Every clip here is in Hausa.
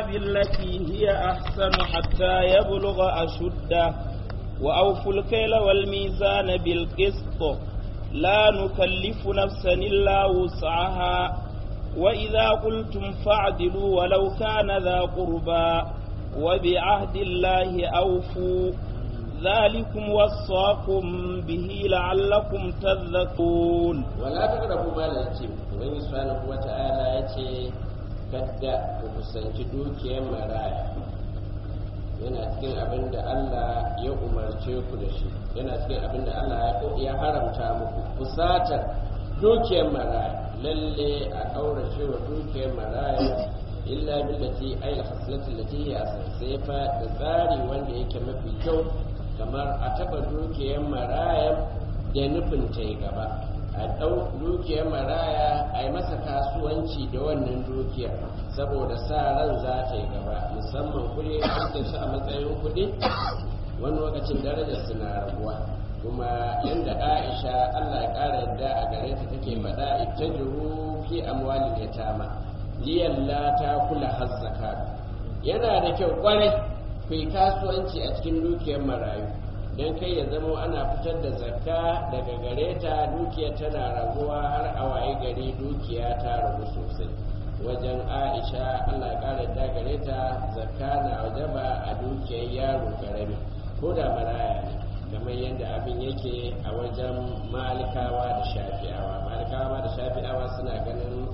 بالتي هي أحسن حتى يبلغ أشده وأوفوا الكيل والميزان بالقسط لا نكلف نفسا إلا وسعها وإذا قلتم فاعدلوا ولو كان ذا قربى وبعهد الله أوفوا ذلكم وصاكم به لعلكم تذكرون ولا تقربوا مال اليتيم ومن سبحانه وتعالى يتي kada ku kusanci dukiyar maraya yana cikin abin da Allah ya umarce ku da shi yana cikin abin da Allah ya haramta muku kusatar dukiyar maraya lalle a ƙaurace wa dukiyar maraya illa billati ay al-haslati allati hiya sai fa da tsari wanda yake mafi kyau kamar a taba dukiyar maraya da nufin ta gaba a ɗau dukiyar maraya a yi masa kasuwanci da wannan dukiyar saboda sa ran za ta yi gaba musamman kuɗi da su a matsayin kuɗi wani lokacin darajar su na rabuwa kuma yadda aisha allah ya ƙara yadda a gare ta take faɗa ita jiru fi amwalin yatama liyalla ta kula hazzaka yana da kyau kwarai ku yi kasuwanci a cikin dukiyar marayu don kai ya zama ana fitar da zakka daga gare ta dukiya tana raguwa har a waye gari dukiya ta ragu sosai wajen aisha allah ya kara da gare ta zakka na wajaba a dukiyar yaro karami ko da maraya ne kamar yadda abin yake a wajen malikawa da shafi'awa malikawa da shafi'awa suna ganin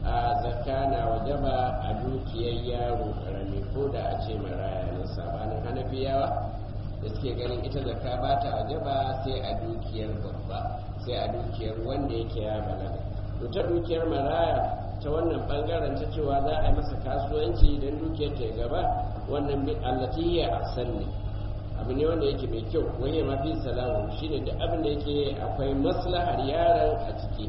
a zakka na wajaba a dukiyar yaro karami ko da a ce maraya ne sabanin hanafiyawa da suke ganin ita zakka ba ta wajaba sai a dukiyar babba sai a dukiyar wanda yake ya balaga to ta dukiyar maraya ta wannan bangaren ta cewa za a yi masa kasuwanci don dukiyar ta gaba wannan bin allati ya asan ne abu ne wanda yake mai kyau wani ma fi salamu shine da abin da yake akwai maslahar yaron a ciki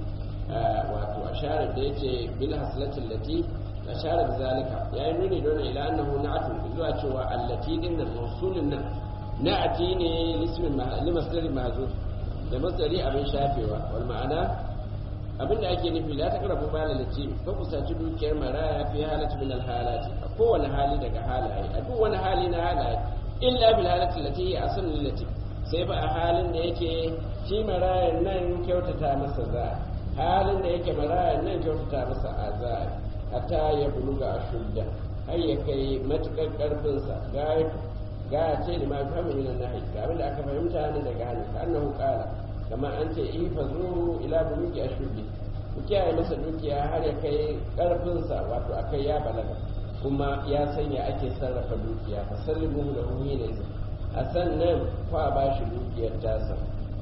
wato asharar da yake bil haslatin lati asharar zalika yayin nuni don ila annahu na'atu zuwa cewa allati din nan mausulin nan na'ati ne lismin limasdari mazu da masdari abin shafewa wal ma'ana abin da ake nufi la taqrabu bala lati ka kusaci dukiyar maraya fi halati min al halati a kowane hali daga halaye a duk wani hali na halaye illa bil halati lati ya asal lati sai ba a halin da yake shi marayan nan kyautata masa za halin da yake marayan nan kyautata masa aza hatta ya buluga ashudda har ya kai matukar karfinsa ga ga ce da ma fahimta min nahi ga abin da aka fahimta ne daga hannu ka annahu qala kama an ce ifazu ila bulugi ashuddi ku kiyaye masa dukiya har ya kai karfin sa wato akai ya balaga kuma ya sanya ake sarrafa dukiya fa sallimu da hu ne a sannan fa ba shi dukiyar tasa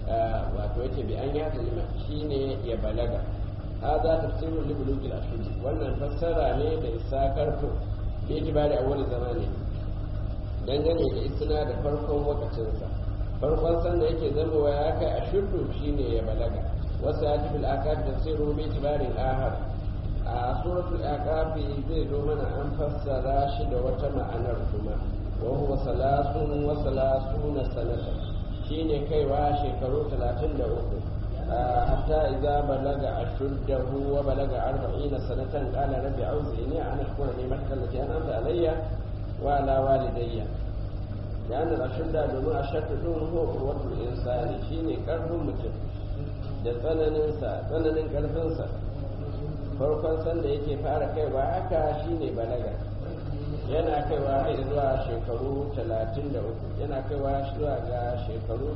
wato yace bi an ya kalima shine ya balaga hada tafsirul li bulugi ashuddi wannan fassara ne da isa karfin bi itibari awwal zamani dangane da isna da farkon wakacinsa farkon sanda yake zamowa ya kai a shuddu shine ya balaga wasu ya tafi al'akafi da sai rumi tibarin ahar a suratul akafi zai zo mana an fassara shi da wata ma'anar kuma wa huwa salasun wa salasuna sanata shine kaiwa shekaru 33 hatta idza balaga ashuddahu wa balaga 40 sanatan qala rabbi auzi'ni an ashkura ni'mataka allati an'amta alayya وعلى والدي لأن الأشد domin a shaddadun ho urwatul insani shine karfin mutum da tsananinsa tsananin karfinsa farkon sanda yake fara kaiwa haka shine balaga yana kaiwa har zuwa shekaru 33 yana kaiwa zuwa ga shekaru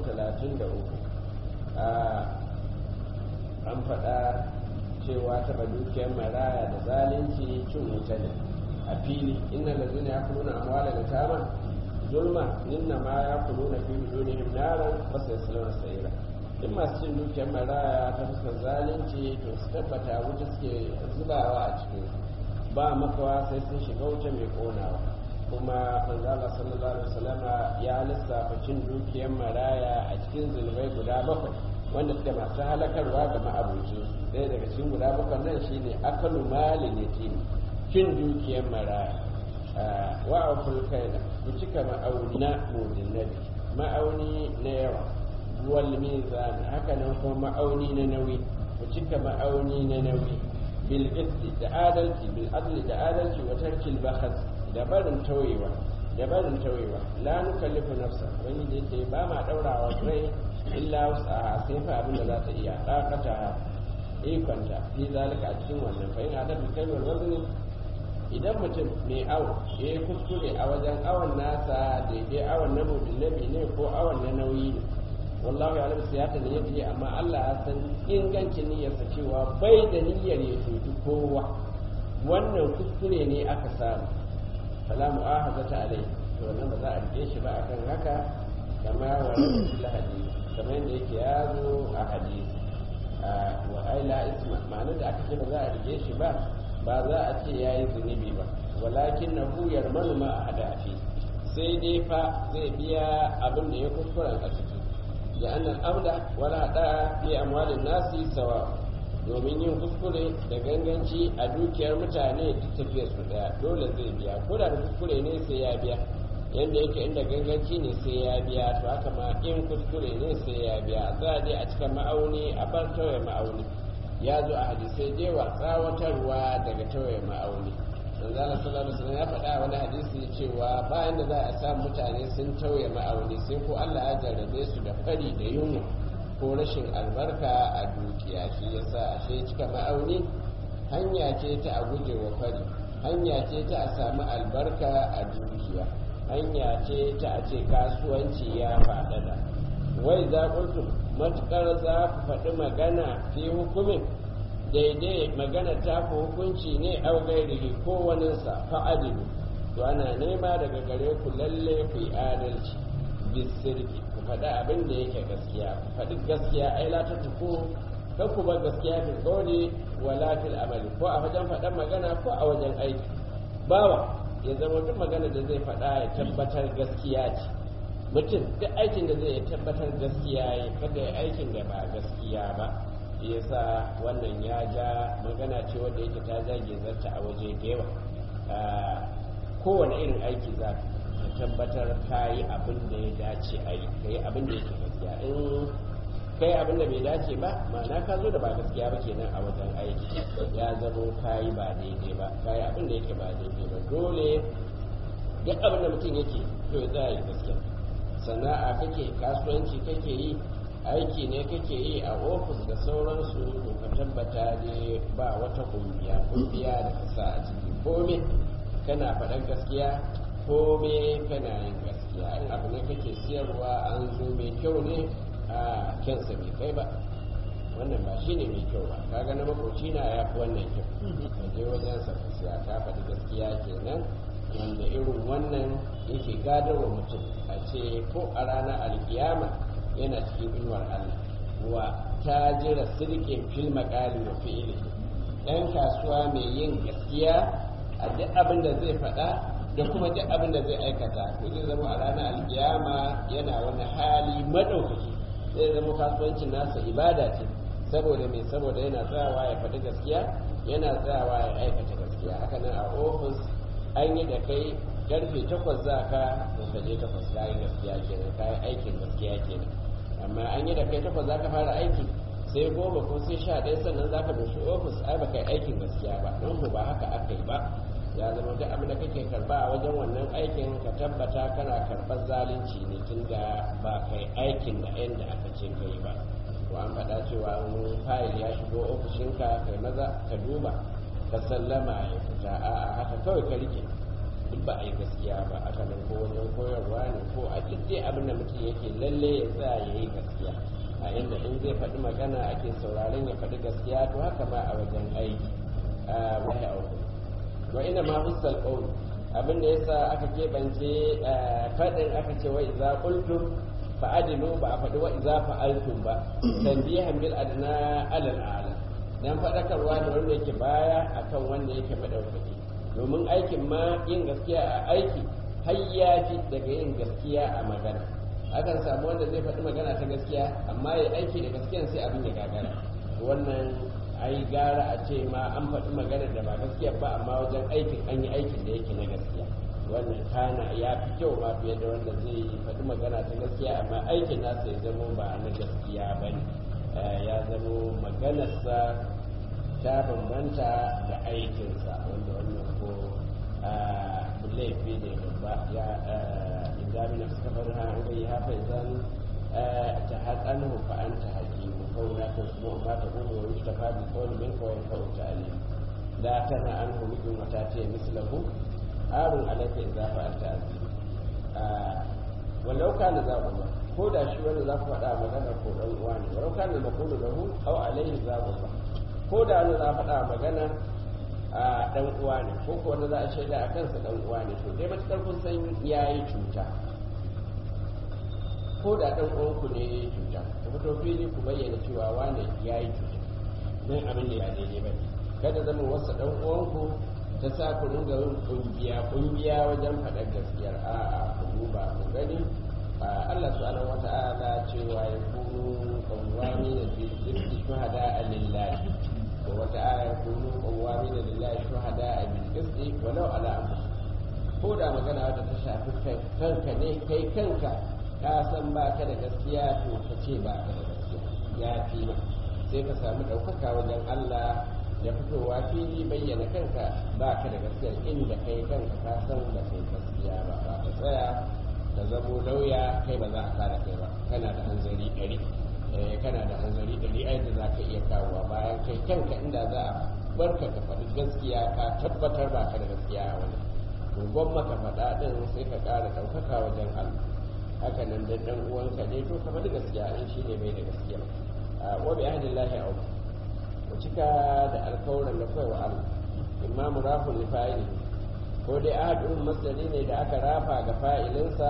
33 an faɗa cewa taɓa dukiyar maraya da zalunci cin wuta ne a fili inna lazina ya kuluna amwala da tama zulma inna ma ya kuluna fi bidunihim naran wasu yasluna sa'ira in masu cin dukiyar maraya ta fuskar zalunci to su tabbata wuta suke zubawa a cikin ba makawa sai sun shiga wuta mai konawa kuma manzala sallallahu alaihi wasallama ya lissafa cin dukiyar maraya a cikin zunubai guda bakwai wanda suke masu halakarwa ga ma'abucin ɗaya daga cikin guda bakwai nan shine akalu malin yatim cin dukiyar maraya wa a fulkaina ku cika ma'auni na mudinnabi ma'auni na yawa wal mizan haka nan kuma ma'auni na nauyi ku cika ma'auni na nauyi bil qisti da adalci bil adli da adalci wa tarkil bakhas da barin tauyewa da barin tauyewa la nukallifu nafsa wani da yake ba ma daurawa rai illa wasa sai fa abin da za ta iya dakata ikonta fi zalika a cikin wannan fa in adabul kalmar wazni idan mutum mai awo ya yi kuskure a wajen awon nasa daidai awon na mudullabi ne ko awon na nauyi ne wallahu ya rabu siyata ne yadda amma Allah ya san ingancin niyyarsa cewa bai da niyyar ya cuci kowa wannan kuskure ne aka samu fala mu'ahazata alai to wannan ba za a rike shi ba akan haka kama wa rasul hadisi kamar yadda yake ya zo a hadisi wa aila isma ma'anar da aka ce ba za a rike shi ba ba za a ce ya yi zunubi ba walakin na huyar manoma a hada fi sai dai fa zai biya abin da ya kuskuren a ciki da annan amda wala hada fi amwalin nasi sawa domin yin kuskure da ganganci a dukiyar mutane duk tafiyar su daya dole zai biya ko da kuskure ne sai ya biya yadda yake inda ganganci ne sai ya biya to haka ma in kuskure ne sai ya biya za a je a cikin ma'auni a bar tauye ma'auni ya zo a hadisai jewa tsawatarwa daga tauye ma'auni manzala sallallahu alaihi wasallam ya faɗa a wani hadisi cewa bayan da za a sa mutane sun tauye ma'auni sai ko Allah ya jarrabe su da fari da yunwa ko rashin albarka a dukiya shi yasa ashe cika ma'auni hanya ce ta a guje wa fari hanya ce ta a samu albarka a dukiya hanya ce ta a ce kasuwanci ya faɗaɗa wai za matuƙar za ku faɗi magana fi hukumin daidai magana ta ku hukunci ne au gairihi ko waninsa fa'adilu to ana nema daga gare ku lalle ku yi adalci bisirki ku faɗi abin da yake gaskiya ku faɗi gaskiya ai la ta tuku kan ku bar gaskiya fil qawli wala fil amali ko a wajen faɗan magana ko a wajen aiki bawa ya zama duk magana da zai faɗa ya tabbatar gaskiya ce mutum duk aikin da zai tabbatar gaskiya ya kada ya aikin da ba gaskiya ba yasa wannan ya ja magana ce wanda yake ta zage zarta a waje da yawa kowane irin aiki za ka tabbatar ka yi abin da ya dace a yi ka yi abin da yake gaskiya in ka yi abin da bai dace ba ma'ana ka zo da ba gaskiya ba kenan a wajen aiki ya zamo ka yi ba daidai ba ka yi abin da yake ba daidai ba dole duk abin da mutum yake to ya za a yi gaskiya sana'a kake kasuwanci kake yi aiki ne kake yi a ofis da sauransu to ka tabbata ne ba wata kungiya kungiya da ka sa a ciki kome kana faɗan gaskiya kome kana yin gaskiya in abu ne kake siyarwa an zo mai kyau ne a kyansa bai kai ba wannan ba shi ne mai kyau ba kaga na makoci na ya fi wannan kyau ka je wajen sa ka siya ka faɗi gaskiya kenan wanda irin wannan yake gadarwa mutum a ce ko a ranar alkiyama yana cikin inuwar Allah wa tajira sirkin fil maqali wa fi'li dan kasuwa mai yin gaskiya a duk abin da zai faɗa da kuma duk abin da zai aikata to zai zama a ranar alkiyama yana wani hali madaukaki zai zama kasuwancin nasa ibada ce saboda mai saboda yana tsayawa ya faɗi gaskiya yana tsayawa ya aikata gaskiya haka nan a ofis an yi da kai karfe takwas za ka to ka je takwas ka yi gaskiya kenan ka yi aikin gaskiya kenan amma an yi da kai takwas za ka fara aiki sai goma ko sai sha ɗaya sannan za ka doshi ofis ai ba kai aikin gaskiya ba don ba haka aka yi ba ya zama duk abin da kake karba a wajen wannan aikin ka tabbata kana karɓar zalunci ne tun da ba kai aikin da yadda aka ce ka yi ba to an faɗa cewa in fayil ya shigo ofishinka kai maza ka duba ka sallama ya fita a haka kawai ka rike duk ba a yi gaskiya ba aka nan ko wajen koyarwa ne ko a duk dai abin da mutum yake lalle ya sa ya yi gaskiya a inda in zai faɗi magana ake sauraron ya faɗi gaskiya to haka ma a wajen aiki wahi auku wa ina ma hussal qawl abin da yasa aka keɓance faɗin aka ce wa idza qultum fa adilu ba a faɗi wa idza fa'altum ba tanbihan bil adna alal ala dan faɗakarwa da wanda yake baya akan wanda yake madaukaki domin aikin ma yin gaskiya a aiki har ya fi daga yin gaskiya a magana akan samu wanda zai faɗi magana ta gaskiya amma ya aiki da gaskiyan sai abin ya gagara wannan ai gara a ce ma an faɗi magana da ba gaskiya ba amma wajen aikin an yi aikin da yake na gaskiya wannan kana ya fi kyau ma fiye da wanda zai faɗi magana ta gaskiya amma aikin nasa ya zamo ba na gaskiya ba ne ya zamo maganarsa ta bambanta da aikinsa wanda wannan ko laifi ne babba ya idan na suka bar ha ga ya fa idan ta hadanhu fa anta hakimu ko na ta kuma ma ta kuma wa yustafa bi qawli min qawli fa ta'ali la tana anhu bi mata ta mislahu arun alayka idza fa'alta azim walau kana za ku ba ko da shi wanda za ku faɗa magana ko ɗan uwa ne walau kana maqulu lahu aw alayhi za ku ba ko da wanda za faɗa magana a ɗan uwa ne ko ko wanda za a shaida a kansa ɗan uwa ne to dai matukar kun san yayi cuta ko da ɗan uwanku ne ya yi cuta ku fito fili ku bayyana cewa wane ya yi cuta don abin da ya daidai ba kada zama wasu ɗan uwanku ta sa ku ringa yin kungiya kungiya wajen faɗar gaskiyar a'a ku duba ku gani Allah subhanahu wata'ala cewa ya kunu qawwami da bil shuhada lillahi wa wata aya kunu qawwami da lillahi shuhada bil qisti walau ala anfusikum ko da magana wadda ta shafi kanka ne kai kanka ka san ba ka da gaskiya to ka ce ba ka da gaskiya ya fi ma sai ka samu ɗaukaka wajen Allah ya fitowa fili bayyana kanka ba ka da gaskiya inda kai kanka ka san da kai gaskiya ba ba ka tsaya ka zamo lauya kai ba za a kare kai ba kana da hanzari ɗari kana da hanzari ɗari ai da za ka iya kawowa bayan kai kanka inda za a barka ka faɗi gaskiya ka tabbatar ba ka da gaskiya a wani to gwamma ka faɗa ɗin sai ka ƙara ɗaukaka wajen Allah haka nan da ɗan uwanka ne to ka faɗi gaskiya in shi ne bai da gaskiya wa bi ahdillahi au ku cika da alkawarin da kai wa Allah imma murafun li fa'ili ko dai ahadun masdari ne da aka rafa ga fa'ilinsa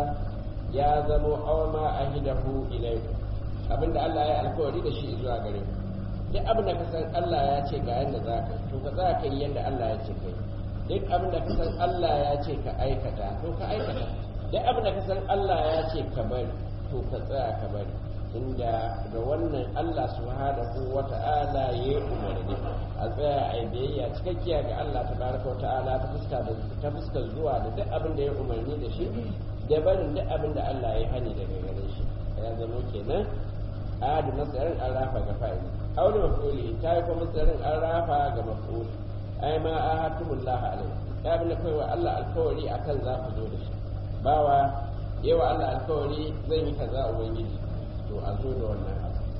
ya zamo awma ahidahu ilayku abinda Allah ya alkawari da shi zuwa gare ku duk abin da ka san Allah ya ce ga yanda za ka to ka za ka yi yanda Allah ya ce kai duk abin da ka san Allah ya ce ka aikata to ka aikata duk abin da ka san Allah ya ce ka bari to ka tsaya ka bari inda da wannan Allah subhanahu wa ta'ala ya yi umarni a tsaya a yi biyayya cikakkiya ga Allah tabaraka wa ta'ala ta fuska da ta fuska zuwa da duk abin da ya umarni da shi da barin duk abin da Allah ya hani daga gare shi ya zama kenan adu masarin an rafa ga fa'ili aure mafuli ta yi kuma masarin an rafa ga mafuli ai ma ahatumullah alaihi ya bin da kai wa Allah alkawari akan za ku zo da shi bawa yawa Allah alkawari zan yi kaza ubangiji to a zo da wannan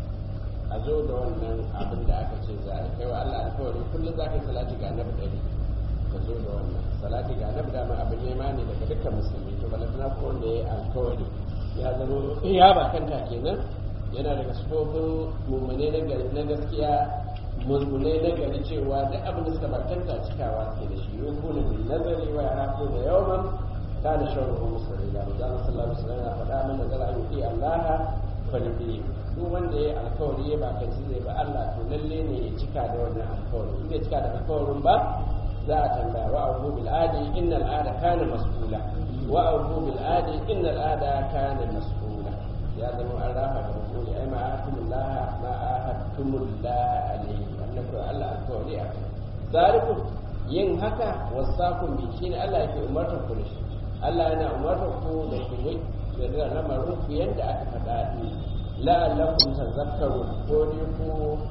a zo da wannan abin da aka ce za a kai wa Allah alkawari kullum za ka yi salati ga annabi ɗari ka zo da wannan salati ga annabi dama abin nema ne daga dukkan musulmi to balantana ko wanda ya yi alkawari ya zama ya ba kanta kenan yana daga sufofin mummune na gaskiya mulmule na gari cewa duk abin da suka bakanta cikawa ke da shi yau kuna bin nazari wa ya hafu da yawan ta da shan ruhun musulmi da mu zama sallallahu alaihi wasallam ya faɗa mana da ra'ayi fi Allah fa nabi duk wanda ya alkawari ya bakanci zai ba Allah to lalle ne ya cika da wannan alkawari in bai cika da alkawarin ba za a tambaya wa abu bil adi innal ada kana mas'ula wa abu bil adi innal ada kana mas'ula ya zama an rafa da mutum ai ma ahadullah ma ahadullah alaihi annabi Allah alkawari a kai zalikum yin haka wasakum bi shine Allah yake umartar ku da shi Allah yana umartar ku da ku yi da lamarin ku yanda aka faɗa ni la'allakum tazakkarun ko ne ku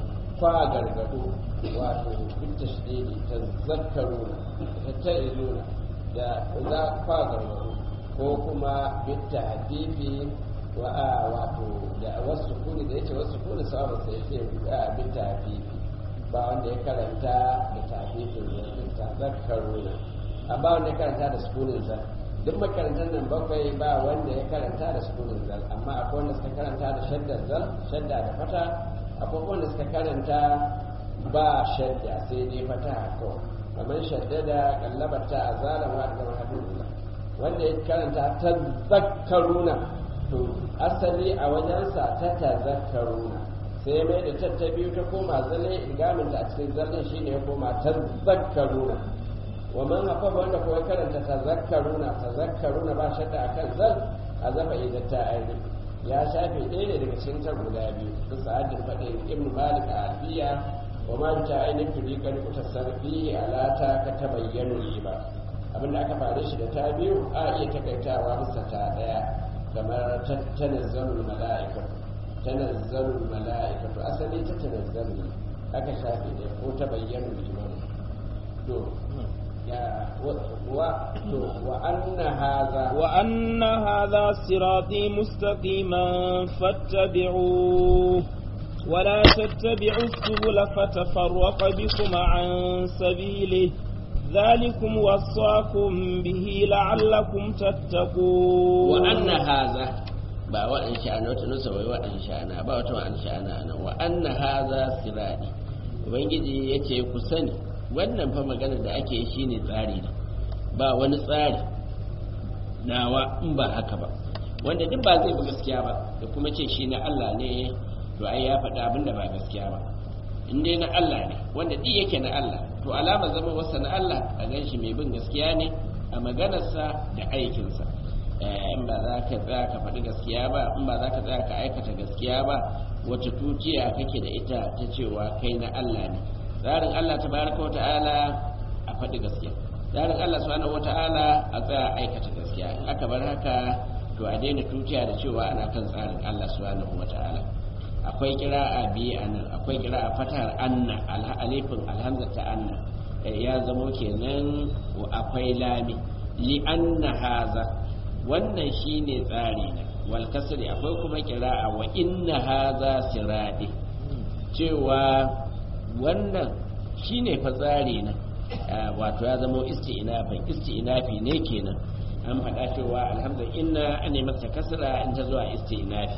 kwa gargado wato bit tashdidi tazakkarun tattaizuna da za kwa gargado ko kuma bit tahdifi wa wato da wasu kuni da yace wasu kuni sawaba sai yace bit tahdifi ba wanda ya karanta da tafifin yanzu ta zakaruna a ba wanda ya karanta da sukunin zal duk makarantar nan bakwai ba wanda ya karanta da sukunin zal amma akwai wanda suka karanta da shaddar zal shadda da fata akwai wanda suka karanta ba shadda sai dai fata kawai kamar shadda da kallabar ta a zalama da zama hadin wanda ya karanta ta zakaruna to asali a wajensa ta ta zakaruna sai mai da tatta biyu ta koma zalle ilgamin da a cikin zallen shine ya koma tazakkaruna wa man hafa wanda kuma karanta tazakkaruna tazakkaruna ba shadda akan zal a zafa idan ta aini ya shafe ɗaya ne daga cikin ta guda biyu su sa'adin faɗin ibnu malik a alfiya wa ma ta aini turi kan kuta sarfi alata ka ta bayyana ba abinda aka fare shi da ta biyu a iya takaitawa bisa ta ɗaya kamar tanazzalul mala'ikatu tanazzalul mala'ikatu asali ta tanazzalu aka shafe da ko ta bayyana liman to وأن هذا وأن هذا صراطي مستقيما فاتبعوه ولا تتبعوا السبل فتفرق بكم عن سبيله ذلكم وصاكم به لعلكم تتقون وأن هذا ba waɗin sha'ana wata nusa wai waɗin sha'ana ba wata waɗin sha'ana nan wa anna haza sirati ubangiji yace ku sani wannan fa magana da ake yi shine tsari ne ba wani tsari nawa in ba haka ba wanda duk ba zai bi gaskiya ba da kuma ce shi na Allah ne to ai ya faɗa abin da ba gaskiya ba in dai na Allah ne wanda duk yake na Allah to alama zama wasa na Allah a gan shi mai bin gaskiya ne a maganarsa da aikinsa in ba za ka tsaya ka faɗi gaskiya ba in ba za ka tsaya ka aikata gaskiya ba wata tutiya kake da ita ta cewa kai na Allah ne tsarin Allah tabaraka wata'ala a faɗi gaskiya tsarin Allah subhanahu wata'ala a tsaya aikata gaskiya in aka bar haka to a daina tutiya da cewa ana kan tsarin Allah subhanahu wata'ala akwai kira'a biyu a nan akwai kira'a fatar anna alifin alhamza ta anna ya zamo kenan akwai lami li anna haza wannan shine tsari na wal kasri akwai kuma kira'a wa inna haza siradi cewa wannan shine fa tsari na wato ya zamo isti'nafin isti'nafi ne kenan an faɗa cewa alhamdulillah inna an masa kasra in ta zuwa isti'nafi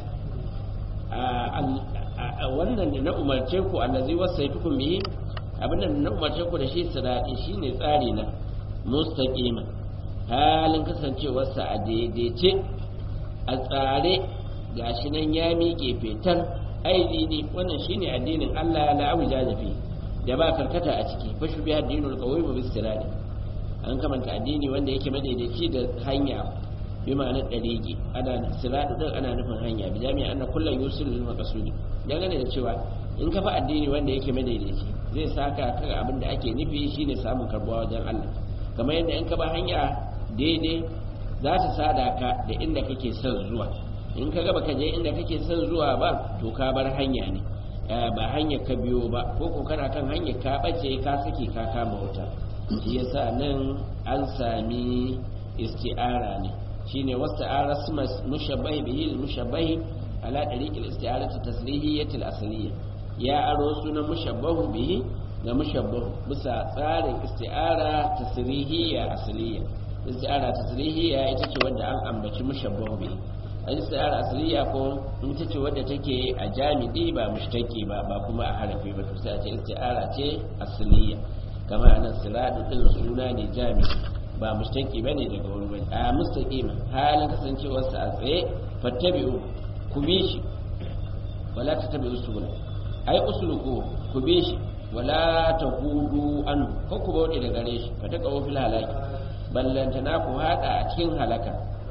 wannan da na umarce ku allazi wasaitukum bihi abin da na umarce ku da shi sirati shine tsari na mustaqima halin kasancewarsa a daidaice a tsare gashi nan ya miƙe fetar aidini wannan shine addinin Allah la abu jajafi da ba karkata a ciki fa shubi addinul qawim bis sirati an kamanta addini wanda yake madaidaici da hanya bi ma'anar ɗariƙi ana siratu ɗin ana nufin hanya bi jami'a ana kullum yusul lil maqsudi dangane da cewa in ka fa addini wanda yake madaidaici zai saka kan abin da ake nufi shine samun karbuwa wajen Allah kamar yadda in ka ba hanya daidai za ta sada ka da inda kake son zuwa in ka gaba ka je inda kake son zuwa ba to ka bar hanya ne ba hanyar ka biyo ba ko ko kana kan hanyar ka bace ka saki ka kama wuta shi yasa nan an sami isti'ara ne shine wasta'ara mushabbahi bihi mushabbahi ala tariqil isti'arati taslihiyyati al-asliyya ya aro sunan mushabbahu bihi ga mushabbahu bisa tsarin isti'ara tasrihiyya asliya isti'ara tasrihiyya ita ce wadda an ambaci mushabbahu bihi isti'ara asliya ko ita ce wadda take a jamidi ba mushtaki ba ba kuma a harafi ba to sai a ce isti'ara ce asliya kamar nan siradu din suna ne jamidi ba mustaqi bane daga wani bane a mustaqima halin kasancewar sa a tsaye fattabi'u ku bi shi wala tattabi'u subula ai usluku ku bi shi wala tahudu an ko ku bauɗe da gare shi fa taqawu fil halaki ballantana ku hada a cikin halaka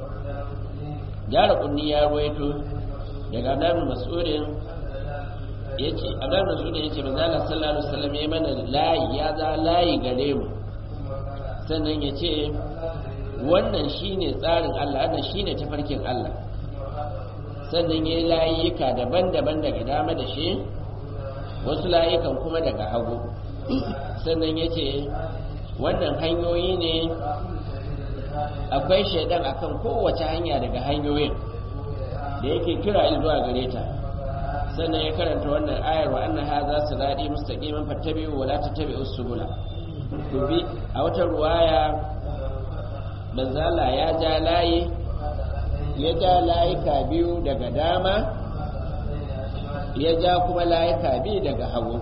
jara kunni ya ruwaito daga Abdul Mas'udin yace Abdul Mas'udin yace manzo Allah sallallahu alaihi wasallam ya mana layi ya za layi gare mu sannan ya ce wannan shine tsarin Allah wannan shine tafarkin Allah sannan ya yi layuka daban-daban daga dama da shi wasu layukan kuma daga hagu sannan ya ce wannan hanyoyi ne akwai shaidan akan kowace hanya daga hanyoyin da yake kira zuwa gare ta sannan ya karanta wannan ayar wa anna hadha sirati mustaqiman fattabi'u wa la tattabi'us subula bi a wata ruwaya manzala ya ja layi ya ja layuka biyu daga dama ya ja kuma layuka biyu daga hagu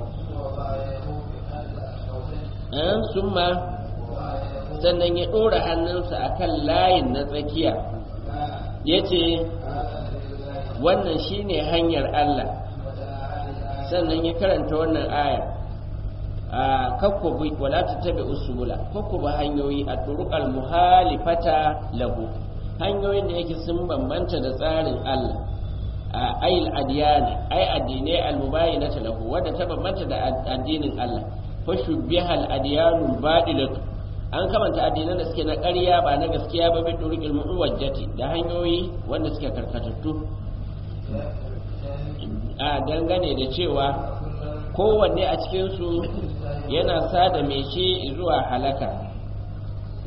an summa sannan ya ɗora hannunsa a kan layin na tsakiya ya ce wannan shine hanyar Allah sannan ya karanta wannan aya a kakkubi wala tattabi usula kakkuba hanyoyi a turuqal muhalifata lahu hanyoyin da yake sun bambanta da tsarin Allah a ayil adiyani ay addinai almubayinata lahu wadda ta bambanta da addinin Allah fa shubbiha al adiyanu badilatu an kamanta addinan da suke na ƙarya ba na gaskiya ba bi turuqil muwajjati da hanyoyi wanda suke karkatattu a dangane da cewa kowanne a cikinsu yana sada mai shi zuwa halaka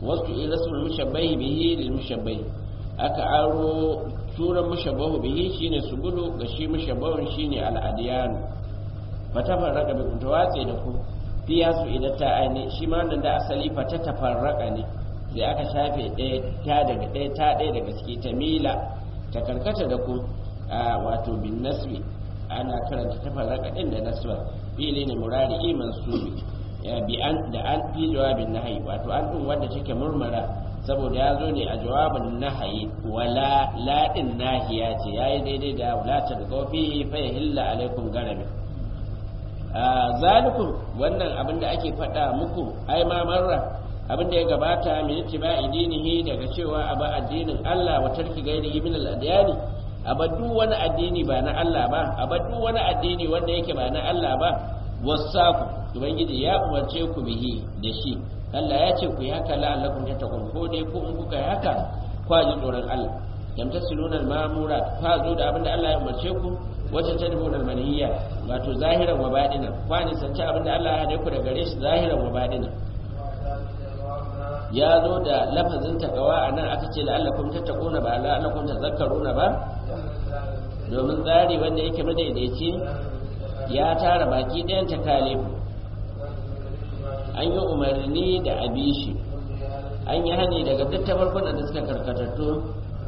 wasu irasul mushabbahi bihi lil mushabbahi aka aro turan mushabbahu bihi shine subulu ga shi mushabbahun shine al adiyan fatafarraka bi kun tawatse da ku fiya su idan ta aini shi ma wannan da asali fata tafarraka ne sai aka shafe ɗaya ta daga ɗaya ta ɗaya daga ciki ta mila ta karkata da ku a wato bin nasbi ana karanta tafarraka ɗin da nasba fili ne murari iman subi bi an da an fi jawabin nahayi wato an ɗin wanda take murmura saboda ya zo ne a jawabin nahayi wala laɗin nahiya ce ya yi daidai da wala ta da kofi fa ya hilla alaikum garabi zalikum wannan abin da ake faɗa muku ai ma marra abin da ya gabata min ittiba'i dinihi daga cewa a ba addinin Allah wa tarki gairihi min al-adyani a ba duk wani addini ba na Allah ba a ba duk wani addini wanda yake ba na Allah ba wasaku ubangiji ya umarce ku bihi da shi Allah ya ce ku yi haka la'allakum tattaqun ko dai ko in kuka yi haka kwa ji tsoron Allah lam tasiluna al-mamura fa zo da abin da Allah ya umarce ku wacce ta dubu maniyya wato zahiran wa badina kwa ni sanci abin da Allah ya hade ku da gare shi zahiran wa badina ya zo da lafazin takawa a nan aka ce la'allakum tattaquna ba la'allakum tazakkaruna ba domin tsari wanda yake madaidaici ya tara baki ɗayan takalifu an yi umarni da abishi an yi hani daga duk tafarkunan da suka karkatattu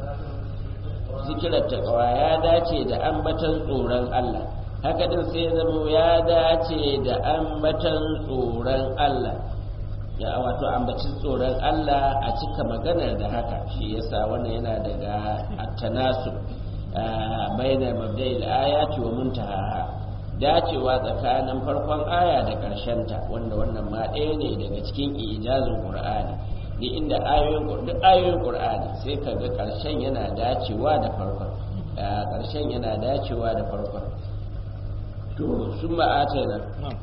zikirar takawa ya dace da ambatan tsoron Allah haka din sai ya zama ya dace da ambatan tsoron Allah ya wato ambacin tsoron Allah a cika maganar da haka shi yasa wannan yana daga at-tanasub bainar mabda'il ayati wa muntahaha dacewa tsakanin farkon aya da ta wanda wannan ma ɗaya ne daga cikin ijazin qur'ani duk inda ayoyin duk ayoyin qur'ani sai ka ga ƙarshen yana dacewa da farkon ƙarshen yana dacewa da farkon to sun ma'atana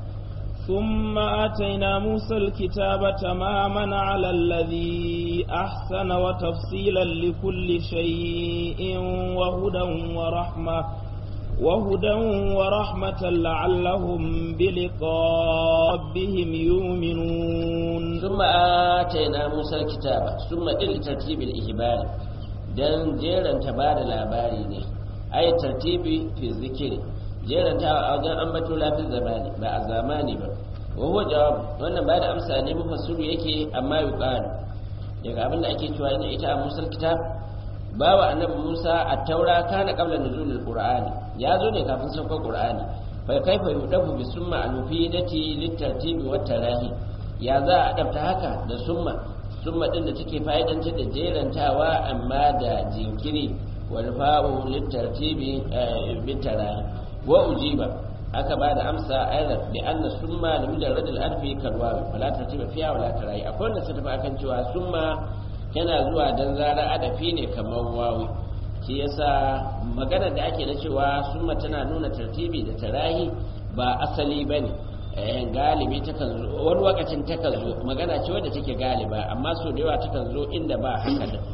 ثم آتينا موسى الكتاب تماما على الذي أحسن وتفصيلا لكل شيء وهدى ورحمة وهدى ورحمة لعلهم بلقاء ربهم يؤمنون ثم آتينا موسى الكتاب ثم إلى ترتيب الإهبال dan jeranta ba da labari ne ai tartibi fi zikiri jeranta a wajen ambato lafi zamani ba a zamani ba wa huwa jawab wannan ba da amsa ne mufassiru yake amma yuqalu daga abin da ake cewa ina ita a musal kitab bawa annabi Musa a taura kana qabla nuzulil qur'ani ya zo ne kafin saukar qur'ani fa kaifa yudafu bi summa al-mufidati litartibi wa tarahi ya za a adabta haka da summa summa din da take fa'idantar da jerantawa amma da jinkiri wal fa'u litartibi bi tarahi wa ujiba aka ba da amsa ayar da anna summa da mujarrad al-arfi kalwawi wala tartiba fiha wala tarahi akwai wanda suka tafi akan cewa summa yana zuwa dan zarar adafi ne kamar wawi shi yasa magana da ake na cewa summa tana nuna tartibi da tarahi ba asali bane eh galibi takan zo wani lokacin takan zo magana ce wadda take galiba amma so da yawa takan zo inda ba haka da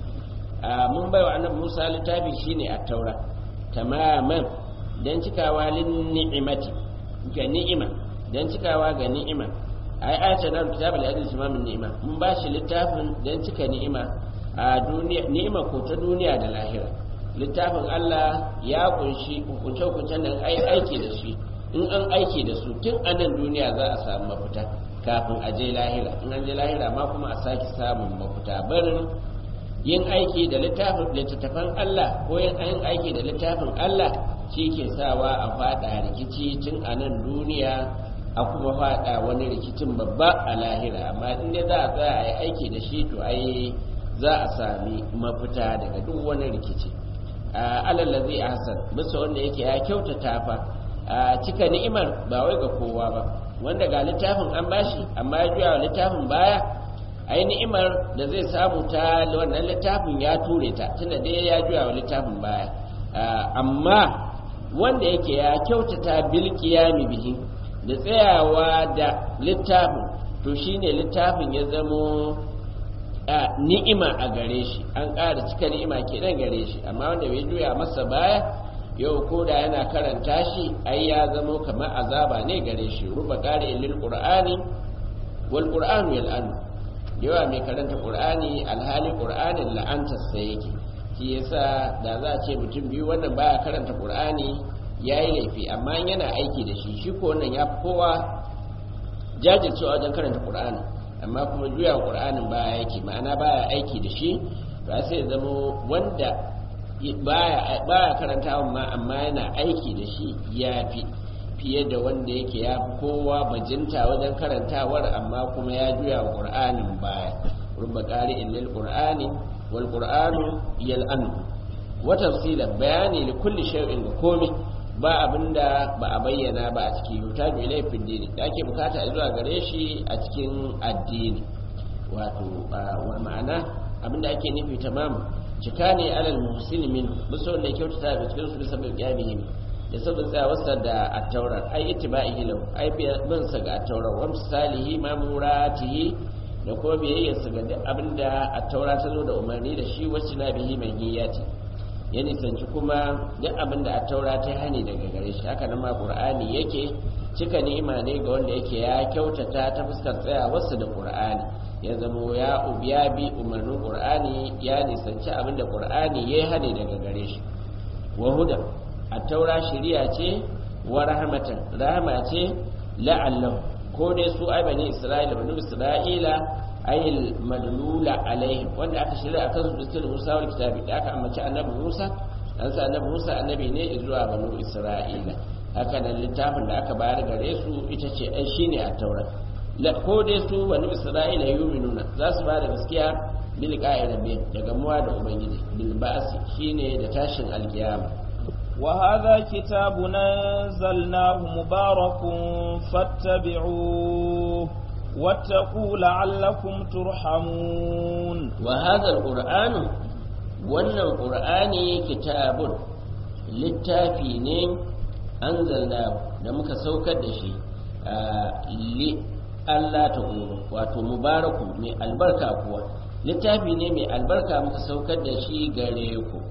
mun bai wa annabi Musa littafi shine at-taura tamaman dan cikawa lin ni'imati ga ni'ima dan cikawa ga ni'ima ai ayata na kitab al-adil tamamin ni'ima mun ba shi littafin dan cika ni'ima a duniya ni'ima ko ta duniya da lahira littafin Allah ya kunshi hukunce hukuncen da ai aiki da shi in an aiki da su tun a nan duniya za a samu mafita kafin a je lahira in an je lahira ma kuma a sake samun mafita barin yin aiki da littafin littattafan Allah ko yin aiki da littafin Allah shi ke sawa a fada rikici tun a nan duniya a kuma fada wani rikicin babba a lahira amma in dai za a tsaya a yi aiki da shi to ai za a sami mafita daga duk wani rikici alallazi ahsan bisa wanda yake ya kyautata fa cika ni'imar ba wai ga kowa ba wanda ga littafin an bashi amma ya juya littafin baya ai ni'imar da zai samu ta wannan littafin ya ture ta tunda dai ya juya wa littafin baya amma wanda yake ya kyautata bil qiyami bihi da tsayawa da littafin to shine littafin ya zamo ni'ima a gare shi an ƙara cika ni'ima kenan gare shi amma wanda bai juya masa baya yau ko da yana karanta shi ai ya zamo kamar azaba ne gare shi ruba ƙari lil qur'ani wal qur'anu yal'anu yawa mai karanta qur'ani alhali qur'anin la'antar sa yake shi yasa da za a ce mutum biyu wannan baya karanta qur'ani yayi laifi amma yana aiki da shi shi ko wannan ya kowa jajircewa wajen karanta qur'ani amma kuma juya qur'anin baya yake ma'ana baya aiki da shi ba sai zama wanda baya baya karantawa ma amma yana aiki da shi yafi fiye da wanda yake ya fi kowa bajinta wajen karantawar amma kuma ya juya wa qur'anin baya rubba qari'in lil qur'ani wal qur'anu yal'an wa tafsila bayani li kulli shay'in ga komai ba abinda ba a bayyana ba a cikin yutaju ilai fi dini da ake bukata zuwa gare shi a cikin addini wato wa ma'ana abinda ake nufi tamam cika ne alal muhsini min bisa wanda kyautata da cikin su bisa bil qiyamihim da sabon tsayawarsa da attaurar ai ittiba'ihi lahu ai bin sa ga attaurar wa misalihi mamuratihi da kuma biyayyarsa ga duk abinda attaura ta zo da umarni da shi wacce na bihi mai niyyati ya nisanci kuma duk abin da a taura ta hani daga gare shi haka nan ma qur'ani yake cika ni'ima ne ga wanda yake ya kyautata ta fuskar tsayawarsa da qur'ani ya zamo ya ubiya bi umarnin qur'ani ya nisanci abin da qur'ani ya hani daga gare shi wa huda a taura shari'a ce wa rahmatan rahama ce la'allahu ko dai su ai bani isra'ila bani isra'ila ayil madlula alaihim wanda aka shirya akan su cikin Musa wal kitabi da aka ambaci annabi Musa dan sa annabi Musa annabi ne zuwa banu Isra'ila haka nan littafin da aka bayar gare su ita ce ai shine a taura la ko dai su banu Isra'ila yuminuna za su bada gaskiya bil qa'irabi daga muwa da ubangiji bil ba'si shine da tashin alkiyama وهذا كتاب أنزلناه مبارك فاتبعوه واتقوا لعلكم ترحمون وهذا القرآن wannan ƙur'ani kitabun littafi ne an da muka saukar da shi li Allah ta wato mubaraku mai albarka kuwa littafi ne mai albarka muka saukar da shi gare ku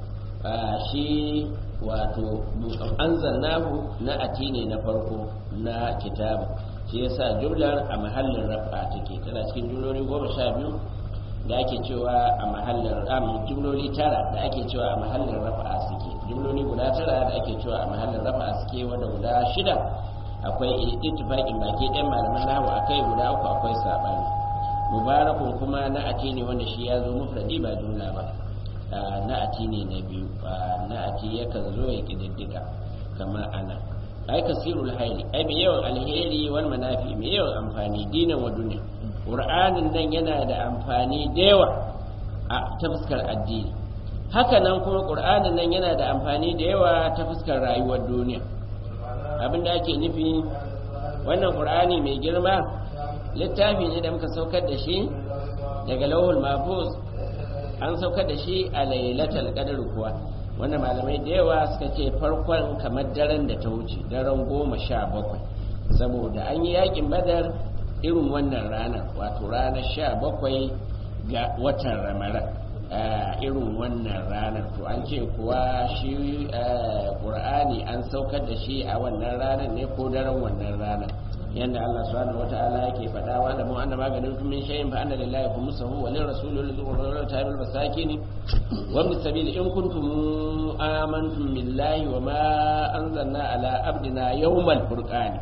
shi wato an na ati ne na farko na kitabu shi yasa jumlar a mahallin rafa take tana cikin jumloli goma sha biyu da ake cewa a mahallin ram jumloli tara da ake cewa a mahallin rafa suke jumloli guda tara da ake cewa a mahallin rafa suke wanda guda shida akwai ittifaqin baki ɗan malaman nahu akai guda uku akwai sabani mubarakun kuma na ati ne wanda shi ya zo mufradi ba jumla ba na ati ne na biyu na ati yakan zo ya kididdiga kamar ana ai kasirul haili ai mai yawan alheri wal manafi mai yawan amfani dinan wa duniya qur'anin nan yana da amfani da yawa a ta fuskar addini haka nan kuma qur'anin nan yana da amfani da yawa ta fuskar rayuwar duniya abinda ake nufi wannan qur'ani mai girma littafi ne da muka saukar da shi daga lauhul mahfuz an saukar da shi a lailatul qadr kuwa wanda malamai da yawa suka ce farkon kamar daren da ta wuce daren goma sha bakwai saboda an yi yakin badar irin wannan ranar wato ranar sha bakwai ga watan ramadan irin wannan ranar to an ce kuwa shi ƙur'ani an saukar da shi a wannan ranar ne ko daren wannan ranar yanda Allah subhanahu wata'ala yake faɗa wa da mu anna maganin kun min shay'in fa anna lillahi khumsuhu wa lirrasuli lidhul qurbi tabil masakin wa ibn sabil in kuntum amantum billahi wa ma anzalna ala abdina yawmal furqani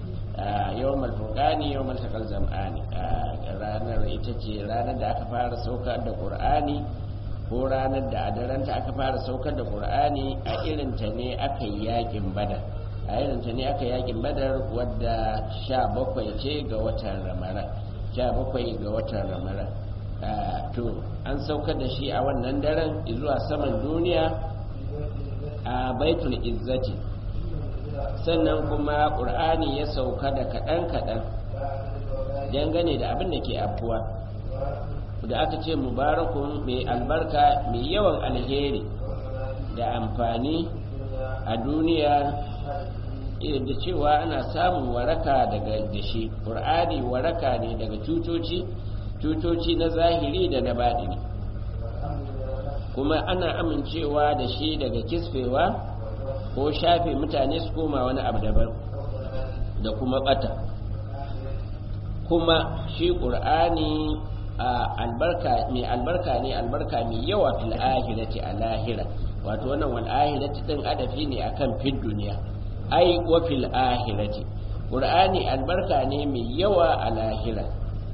yawmal furqani yawmal taqal zam'ani ranar ita ce ranar da aka fara saukar da qur'ani ko ranar da a daranta aka fara saukar da qur'ani a irin ta ne aka yi yakin badar a irin ta ne aka yakin badar wadda sha bakwai ce ga watan ramadan sha bakwai ga watan ramadan to an saukar da shi a wannan daren zuwa saman duniya a baitul izzati sannan kuma ƙur'ani ya sauka da kaɗan-kaɗan dangane da abin da ke afuwa da aka ce mubarakun mai albarka mai yawan alheri da amfani a duniya da cewa ana samun waraka daga da shi ƙur'ani waraka ne daga cutoci cutoci na zahiri da na baɗini kuma ana amincewa da shi daga kisfewa ko shafe mutane su koma wani abu daban da kuma bata kuma shi ƙur'ani albarka mai albarka ne albarka mai yawa fil ahirati a lahira wato wannan wal ahirati din adafi ne akan fid duniya ai wa fil ahirati qur'ani albarka ne mai yawa a lahira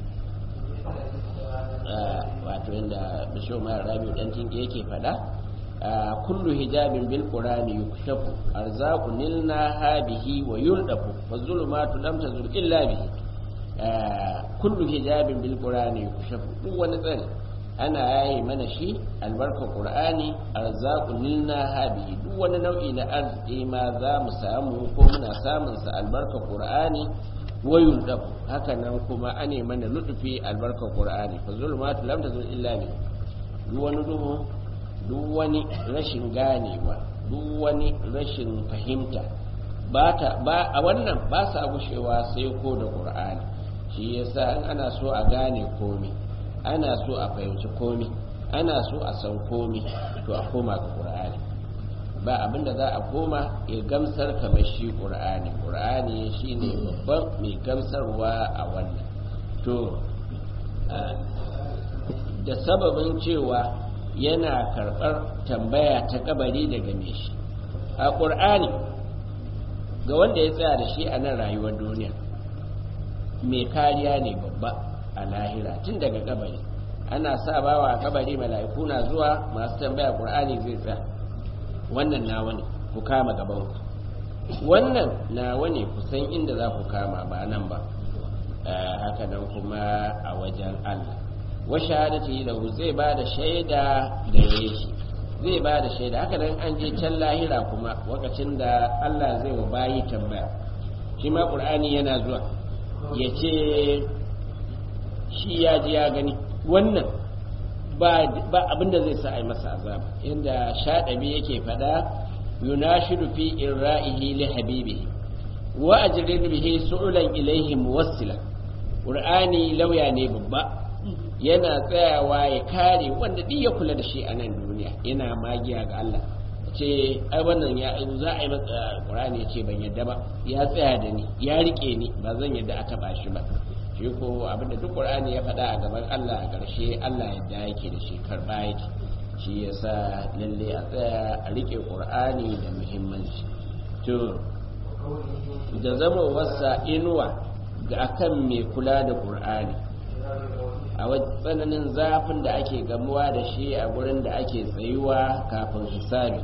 wato inda bisho mai rabiu dan tinke yake fada kullu hijabin bil qur'ani yukshafu arzaqu nilna habihi wa yuldafu wa zulumatu lam tazul illa bihi kullu hijabin bil qur'ani yukshafu duk wani tsari ana yayi mana shi albarka qur'ani arzaqu nilna habihi duk wani nau'i na arziki ma za mu samu ko muna samun sa albarka qur'ani wa yuldafu haka nan kuma ane mana lutufi albarka qur'ani fa zulumatu lam tazul illa bihi duk wani duhu duk wani rashin ganewa duk wani rashin fahimta ba a wannan ba sa gushewa sai ko da ƙur'ani shi yasa in ana so a gane komi ana so a fahimci komi ana so a san komi to a koma ga ƙur'ani ba abinda za a koma ya gamsar kamar shi ƙur'ani ƙur'ani shine babban mai gamsarwa a wannan to da sababin cewa yana karɓar tambaya ta kabari daga me shi a ƙur'ani ga wanda ya tsaya da shi a nan rayuwar duniya mai kariya ne babba a lahira tun daga kabari ana sa bawa a kabari mala'iku na zuwa masu tambaya ƙur'ani zai tsaya wannan nawa ne ku kama gaban ku wannan nawa ne ku san inda za ku kama ba nan ba haka nan kuma a wajen Allah wa shahadati lahu zai ba da shaida gare shi zai ba da shaida haka nan an je can lahira kuma lokacin da Allah zai wa bayi tambaya shi ma qur'ani yana zuwa ya ce shi ya ji ya gani wannan ba abinda zai sa a yi masa azaba inda shaɗabi yake faɗa yunashidu fi irra'ihi li habibihi wa ajrin bihi su'ulan ilaihi muwassila qur'ani lauya ne babba yana tsayawa ya kare wanda duk ya kula da shi a nan duniya yana magiya ga Allah ce ai wannan ya za a yi masa Qur'ani ya ce ban yadda ba ya tsaya da ni ya rike ni ba zan yadda a taba shi ba shi ko abinda duk Qur'ani ya faɗa a gaban Allah a ƙarshe Allah yadda yake da shi karba yake shi yasa lalle a tsaya a rike Qur'ani da muhimmanci to da zama wasa inuwa ga akan mai kula da Qur'ani a tsananin zafin da ake gamuwa da shi a gurin da ake tsayuwa kafin hisabi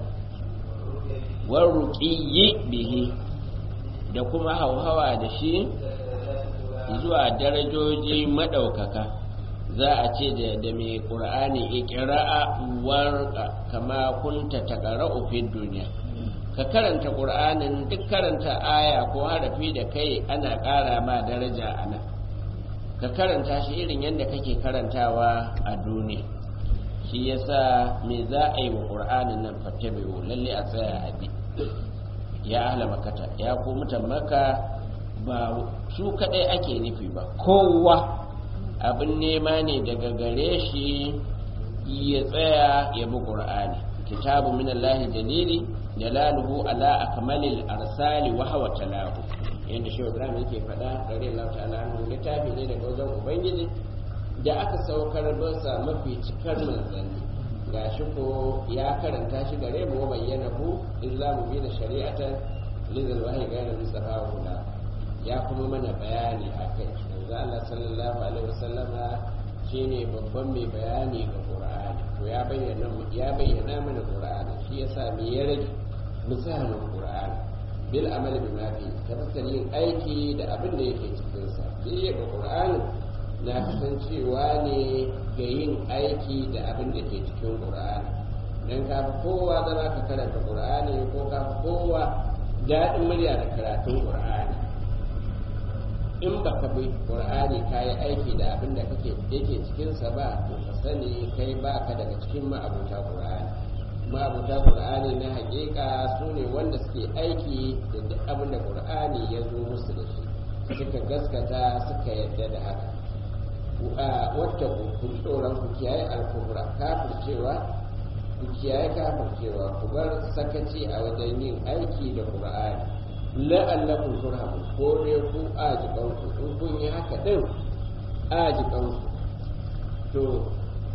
warruƙiyi bihi da kuma hauhawa da shi zuwa darajoji maɗaukaka za a ce da mai ƙur'ani ikira'a warka kama kunta taƙara'u fi duniya ka karanta ƙur'anin duk karanta aya ko harafi da kai ana ƙara ma daraja a nan ka karanta shi irin yadda kake karantawa a duniya shi yasa me za a yi wa ƙur'anin nan fattabi'u lalle a tsaya a bi ya ahla makata ya ku mutan maka ba su kadai ake nufi ba kowa abin nema ne daga gare shi ya tsaya ya bi ƙur'ani kitabu min Allah jalili jalaluhu ala akmalil arsali wa hawa talahu yadda shi ibrahim yake faɗa ɗari Allah ta'ala anhu littafi ne daga wajen ubangiji da aka saukar basa mafi cikar manzanni ga shi ko ya karanta shi gare mu wa bayyana ku illa mu bi da shari'atan lizal wahyi ga nabi sallallahu alaihi ya kuma mana bayani akai yanzu Allah sallallahu alaihi wasallama shine babban mai bayani ga Qur'ani to ya bayyana ya bayyana mana Qur'ani shi yasa me ya rage mu tsaya mu Qur'ani bil amali bima fi tabbatar yin aiki da abin da yake cikin sa shi ga Qur'ani na kasancewa ne ga yin aiki da abin da ke cikin Qur'ani dan ka kowa zama ka karanta Qur'ani ko ka kowa daɗin murya da karatun Qur'ani in ba ka bi qur'ani ka yi aiki da abin da kake yake cikinsa ba to ka sani kai ba ka daga cikin ma'abuta qur'ani ma'abuta qur'ani na hakika su ne wanda suke aiki da duk abin da qur'ani ya zo musu da shi suka gaskata suka yadda da haka wata ku tsoron ku kiyaye alkubra kafircewa ku kiyaye kafircewa ku bar sakaci a wajen yin aiki da qur'ani la'allakum turhamun ko dai ku ajikanku in kun yi haka din ajikanku to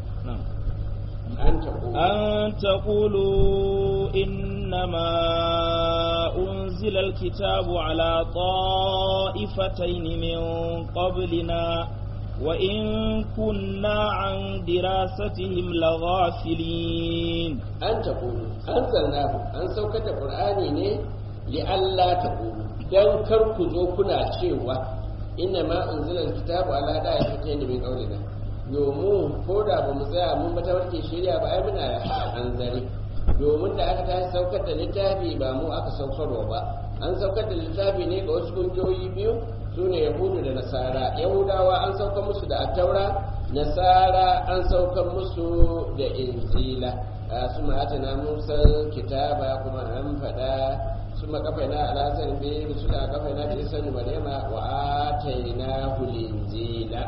an taɓo أن تقولوا إنما أنزل الكتاب على طائفتين من قبلنا وإن كنا عن دراستهم لغافلين an taƙulu an zannahu an saukar da ƙur'ani ne li'alla taƙulu don kar ku zo kuna cewa inna ma unzila alkitabu ala da'ifatayn min qawlina domin ko da ba mu tsaya mun ba tawarke shirya ba ai muna hanzari domin da aka tashi saukar da littafi ba mu aka saukarwa ba an saukar da littafi ne ga wasu kungiyoyi biyu su ne yahudu da nasara yahudawa an saukar musu da attaura nasara an saukar musu da injila su ma'atana musa kitaba kuma an faɗa su makafaina alasar biyu su da kafaina da isan maryama wa ataina injila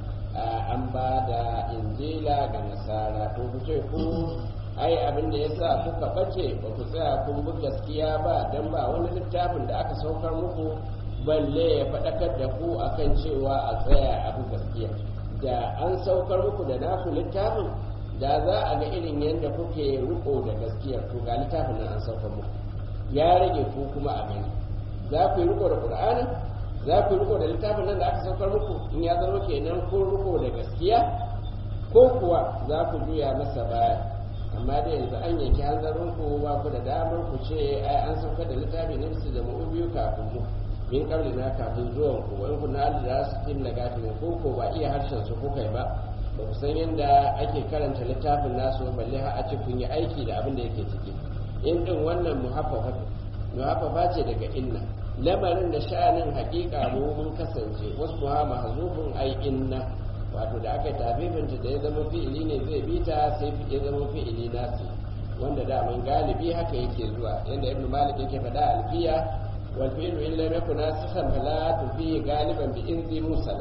an ba da injila ga nasara to ku ce ku ai abin da yasa kuka bace ba ku tsaya kun bi gaskiya ba dan ba wani littafin da aka saukar muku balle ya faɗakar da ku akan cewa a tsaya a bi gaskiya da an saukar muku da naku littafin da za a ga irin yadda kuke riko da gaskiya to ga littafin nan an saukar muku ya rage ku kuma a gani za ku yi riko da qur'ani za ku yi riko da littafin nan da aka saukar muku in ya zama kenan kun riko da gaskiya ko kuwa za ku juya masa baya amma da yanzu an yanki hanzarin ku ba ku da damar ku ce ai an saukar da littafi ne su zama biyu kafin mu min kabli na kafin zuwan ku wani ku na da su tim da gafin ko ko ba iya harshen su kuka yi ba ba ku san yadda ake karanta littafin nasu balle har a ce kun yi aiki da abin da yake ciki in din wannan muhaffafa muhaffafa ce daga inna lamarin da sha'anin hakika mu mun kasance wasu ha mahzufun ai inna wato da aka tafifinta da ya zama fi'ili ne zai bi ta sai ya zama fi'ili nasu wanda da mun galibi haka yake zuwa yanda ibnu malik yake faɗa alfiya wal fi'lu in lam yakun nasikhan fala tufi galiban bi inzi musala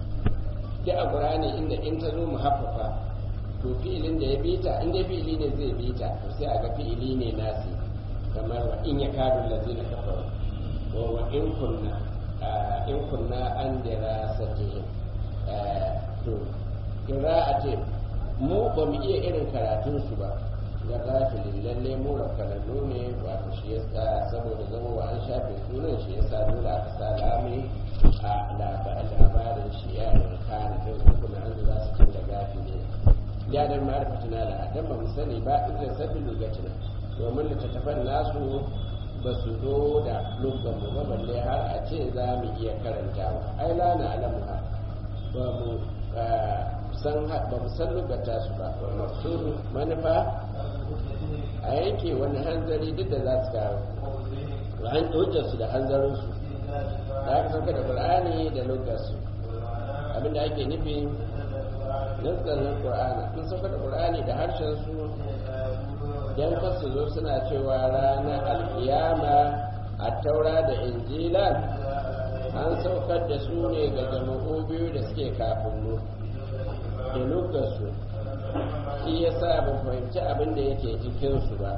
da a qur'ani inda in ta zo muhaffafa to fi'ilin da ya bi ta in dai fi'ili ne zai bi ta to sai a ga fi'ili ne nasi kamar wa in yakadu allazina kafaru wa wa in kunna in kunna an dirasatihim to ce mu ba mu iya irin karatun su ba ga gafilin lalle mu rafkanannu ne wato shi yasa saboda zama wa an shafe sunan shi yasa dole aka sa lami a labarin shi ya kana kai uku na an za su cin da gafili ya dan ma'arifatina da dan ba mu sani ba idan sabbin lugatina domin littattafan nasu ba su zo da lugan mu ba balle har a ce za mu iya karantawa ai la na alamu ha ba mu san ba mu san lugata su ba maksuru manufa a yanke wani hanzari duk da za su kawo an hujjar su da hanzarin su da aka sauka da qur'ani da lugar su abinda ake nufi nazarin qur'ani sun sauka da qur'ani da harshen su dan kasu zo suna cewa ranar alkiyama a taura da injila an saukar da su ne ga jama'u biyu da suke kafin mu da lokaci shi ya sa ban fahimci abin da yake cikinsu ba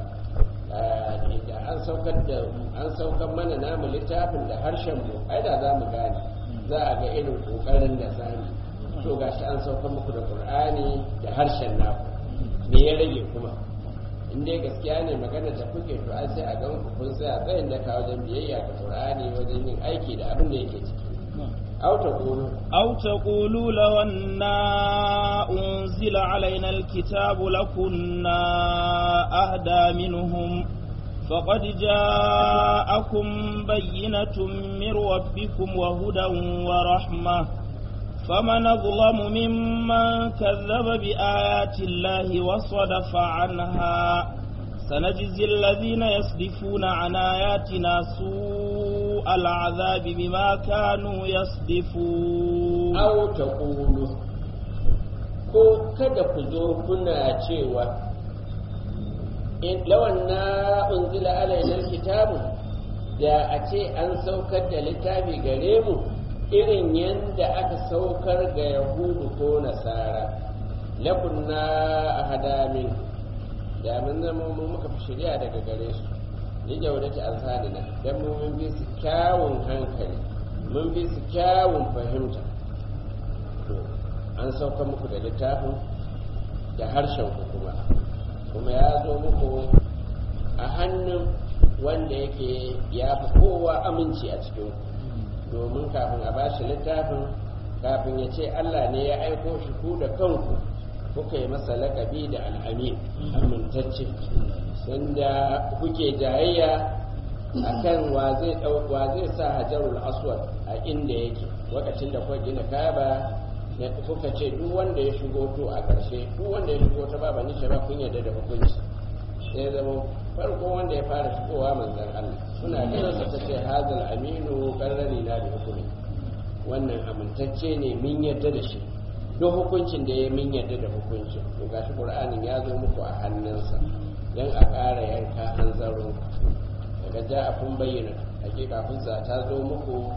da an saukar da an saukar mana namu littafin da harshen mu ai da za mu gane za a ga irin kokarin da sani to gashi an saukar muku da qur'ani da harshen naku me ya rage kuma in dai gaskiya ne magana da kuke to ai sai a ga ku kun tsaya tsayin da ka wajen biyayya ga qur'ani wajen yin aiki da abin da yake ciki أو تقولوا أو تقولوا لو أنا أنزل علينا الكتاب لكنا أهدى منهم فقد جاءكم بينة من ربكم وهدى ورحمة فمن أظلم ممن كذب بآيات الله وصدف عنها سنجزي الذين يصدفون عن آياتنا سوء العذاب بما كانوا يصدفون أو تقولوا ko kada ku zo kuna cewa in lawan na unzila alainar kitabu da a ce an saukar da littafi gare mu irin yadda aka saukar ga yahudu ko nasara lakunna ahadamin da mun zama mu muka fi shirya daga gare su ni jaudati alsanina dan mu mun bi su kyawun hankali mun bi su kyawun fahimta to an sauka muku da littafin da harshen ku kuma kuma ya zo muku a hannun wanda yake ya fi kowa aminci a cikin domin kafin a bashi littafin kafin ya ce Allah ne ya aiko shi ku da kanku kuka yi masa lakabi da al'amin amintacce sanda kuke jayayya akan wa zai wa zai sa hajarul aswad a inda yake lokacin da kuka gina kaba ne kuka ce duk wanda ya shigo to a ƙarshe duk wanda ya shigo ta baba ni ba kun yarda da hukunci sai zama farko wanda ya fara shigowa manzon Allah suna ganin sa ta ce hazal aminu qarrari na bi hukumi wannan amintacce ne min yarda da shi duk hukuncin da ya min yarda da hukuncin to gashi qur'anin ya zo muku a hannunsa dan a ƙara yanka hanzaro daga ja a kun bayyana hakika hujja ta zo muku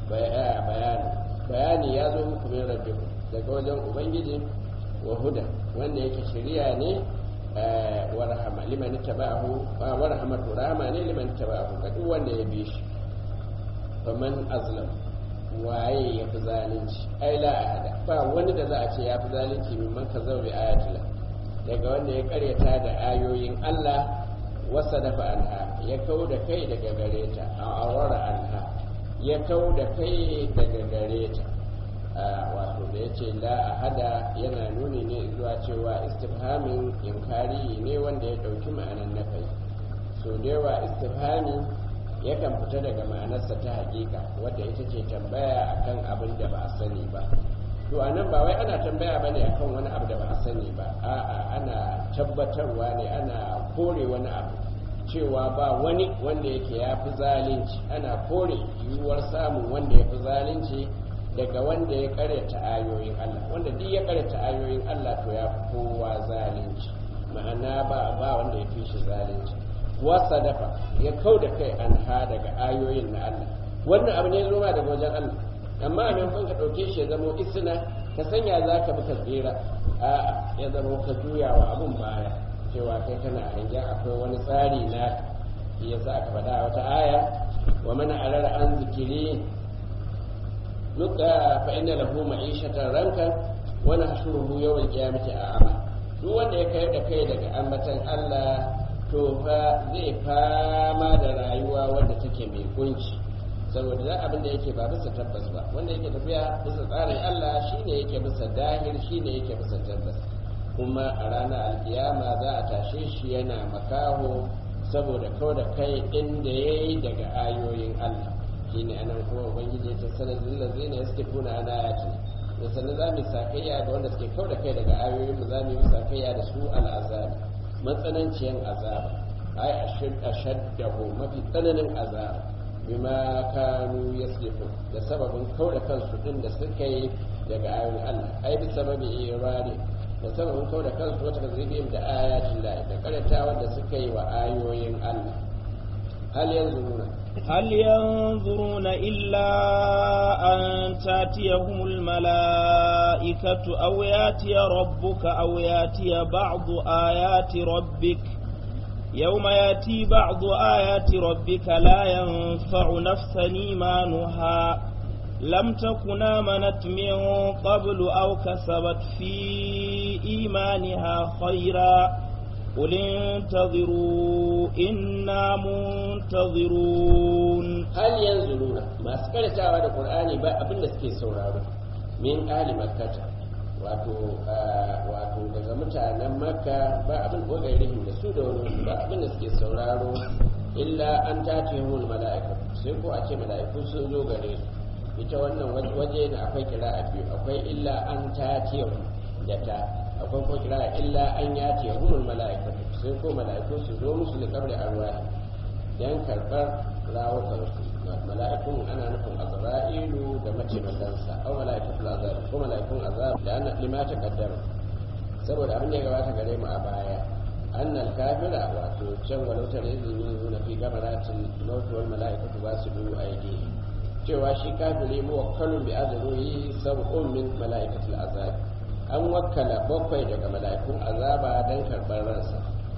bayani bayani ya zo muku min rabbikum daga wajen ubangiji wa huda wanda yake shari'a ne wa rahama liman taba'ahu wa rahmatu rahama ne liman taba'ahu ga duk wanda ya bi shi faman azlam waye ya fi zalunci ai la ahada ba wani da za a ce ya fi zalunci min man kazzaba bi ayatillah daga wanda ya karyata da ayoyin Allah wasa dafa anha ya kau da kai daga gare ta a aurora anha ya kau da kai daga gare ta wato da ya ce la ahada yana nuni ne zuwa cewa istifhamin inkari ne wanda ya ɗauki ma'anan na kai so da yawa istifhami yakan fita daga ma'anarsa ta hakika wadda ita ce tambaya akan abin da ba a sani ba to a nan ba wai ana tambaya ba ne akan wani abu da ba a sani ba a'a ana tabbatarwa ne ana kore wani abu cewa ba wani wanda yake ya fi zalunci ana kore yiwuwar samun wanda ya fi zalunci daga wanda ya karyata ayoyin Allah wanda duk ya karyata ayoyin Allah to ya fi kowa zalunci ma'ana ba ba wanda ya fi shi zalunci wasa dafa ya kau da kai an ha daga ayoyin na Allah wannan abu ne zoma daga wajen Allah amma a maimakon ka ɗauke shi ya zama isna ka sanya za ka bi ka tsira a'a ya zama ka juya wa abun baya cewa kai kana hangen akwai wani tsari na ya sa aka faɗa wata aya wa mana alar an zikiri nuka fa inna lahu ma'ishatan ranka wa nahshuruhu yawmal qiyamati a'ama duk wanda ya kai da kai daga ambatan Allah to fa zai fama da rayuwa wadda take mai kunci saboda da abin da yake ba bisa tabbas ba wanda yake tafiya bisa tsarin Allah shine yake bisa dahir shine yake bisa tabbas kuma a ranar alkiyama za a tashe shi yana makaho saboda kawai da kai inda ya yi daga ayoyin Allah shine anan kuma ubangiji ta sanar da zai ne suke kuna ana yati da sannan za mu sakayya ga wanda suke kawai da kai daga ayoyin mu za mu yi sakayya da su al'azabi matsananciyan azaba ai ashaddahu mafi tsananin azaba bima kanu yaslifu da sababin kauda kansu din da suka yi daga ayoyin Allah ai bi sababi irani da sababin kauda kansu wata kazibiyim da ayatin Allah da karatawa da suka yi wa ayoyin Allah hal yanzuruna هل ينظرون إلا أن تاتيهم الملائكة أو ياتي ربك أو ياتي بعض آيات ربك يوم ياتي بعض آيات ربك لا ينفع نفسا إيمانها لم تكن آمنت من قبل أو كسبت في إيمانها خيرا قل انتظروا إنا منتظرون هل ينزلون ما سكرت على القرآن با أبن سكي سورارو من أهل مكة wato wato daga mutanen makka ba abin kogairihim da su da wani ba abin da suke sauraro illa an tace hun mala'ika sai ko a ce mala'iku sun zo gare su ita wannan waje da akwai kira a biyu akwai illa an tace da ta akwai ko kira illa an yace hun mala'ika sai ko mala'iku su zo musu da kabri arwahi dan karbar rawukan su mala'ikun ana nufin azra'ilu da mataimakansa au mala'ikatul azab ko mala'ikun azab da ana limata kaddara saboda abin da ya gabata gare mu a baya annal kafira wato can walau tare izini nuna fi gamaratin mautu wal mala'ikatu ba su du aidi cewa shi kafiri muwakkalun bi azruhi sab'un min mala'ikatul azab an wakkala bakwai daga mala'ikun azaba dan karbar ransa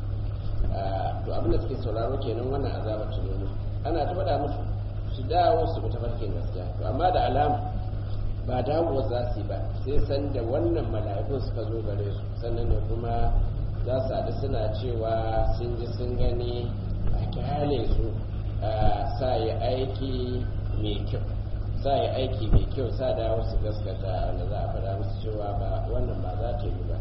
to abin da suke sauraro kenan wannan azaba ta ana ta faɗa musu su dawo su ta farkin gaskiya to amma da alama ba dawowa za su yi ba sai san da wannan mala'ikun suka zo gare su sannan ne kuma za su haɗu suna cewa sun ji sun gani a kyale su sa yi aiki mai kyau sa yi aiki mai kyau sa dawo su gaskata wanda za a faɗa musu cewa ba wannan ba za ta yi ba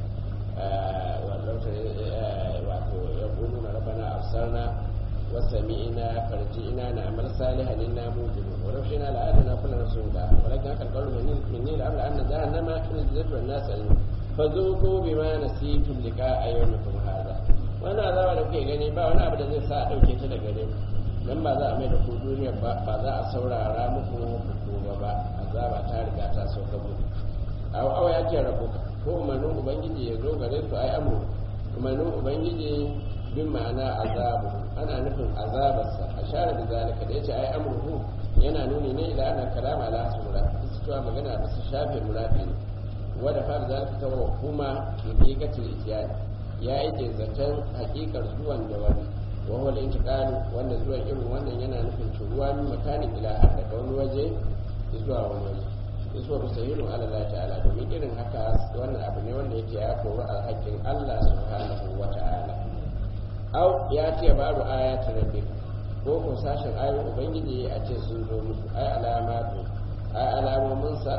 wato ya ƙunu na rabana absarna وسمعنا فرجئنا نعمل صالحا انا موجدون ولو شئنا لآتنا كل رسول الله ولكن حق القول مني لأملأن جهنم من الجنة والناس أجمعين فذوقوا بما نسيتم لقاء يومكم هذا wannan azaba da kuke gani ba wani abu da zai sa a ɗauke ta daga gare dan ba za a mai da ku duniya ba ba za a saurara muku hukuma ba azaba ta riga ta sauka muku aw aw ya ce rabuka ko umarnin ubangiji ya zo gare su ai amru umarnin ubangiji bin ma'ana azabu ana nufin azabarsa a share da zalika da yace ai amruhu yana nuni ne ila ana kalama ala hasmura su cewa magana da su shafe murafi ne wanda fara zalika ta wa kuma hakikatul ijyan ya yi zaton hakikar zuwan da wani wa huwa al wanda zuwan irin wannan yana nufin turuwa min makanin ila har daga wani waje zuwa wani waje zuwa musahilu ala Allah ta'ala domin irin haka wannan abu ne wanda yake ya koru alhakin Allah subhanahu wa ta'ala au ya ce babu ayatul rabbik ko ko sashen ayoyin ubangiji a ce sun zo musu ai alamatu ai alamomin sa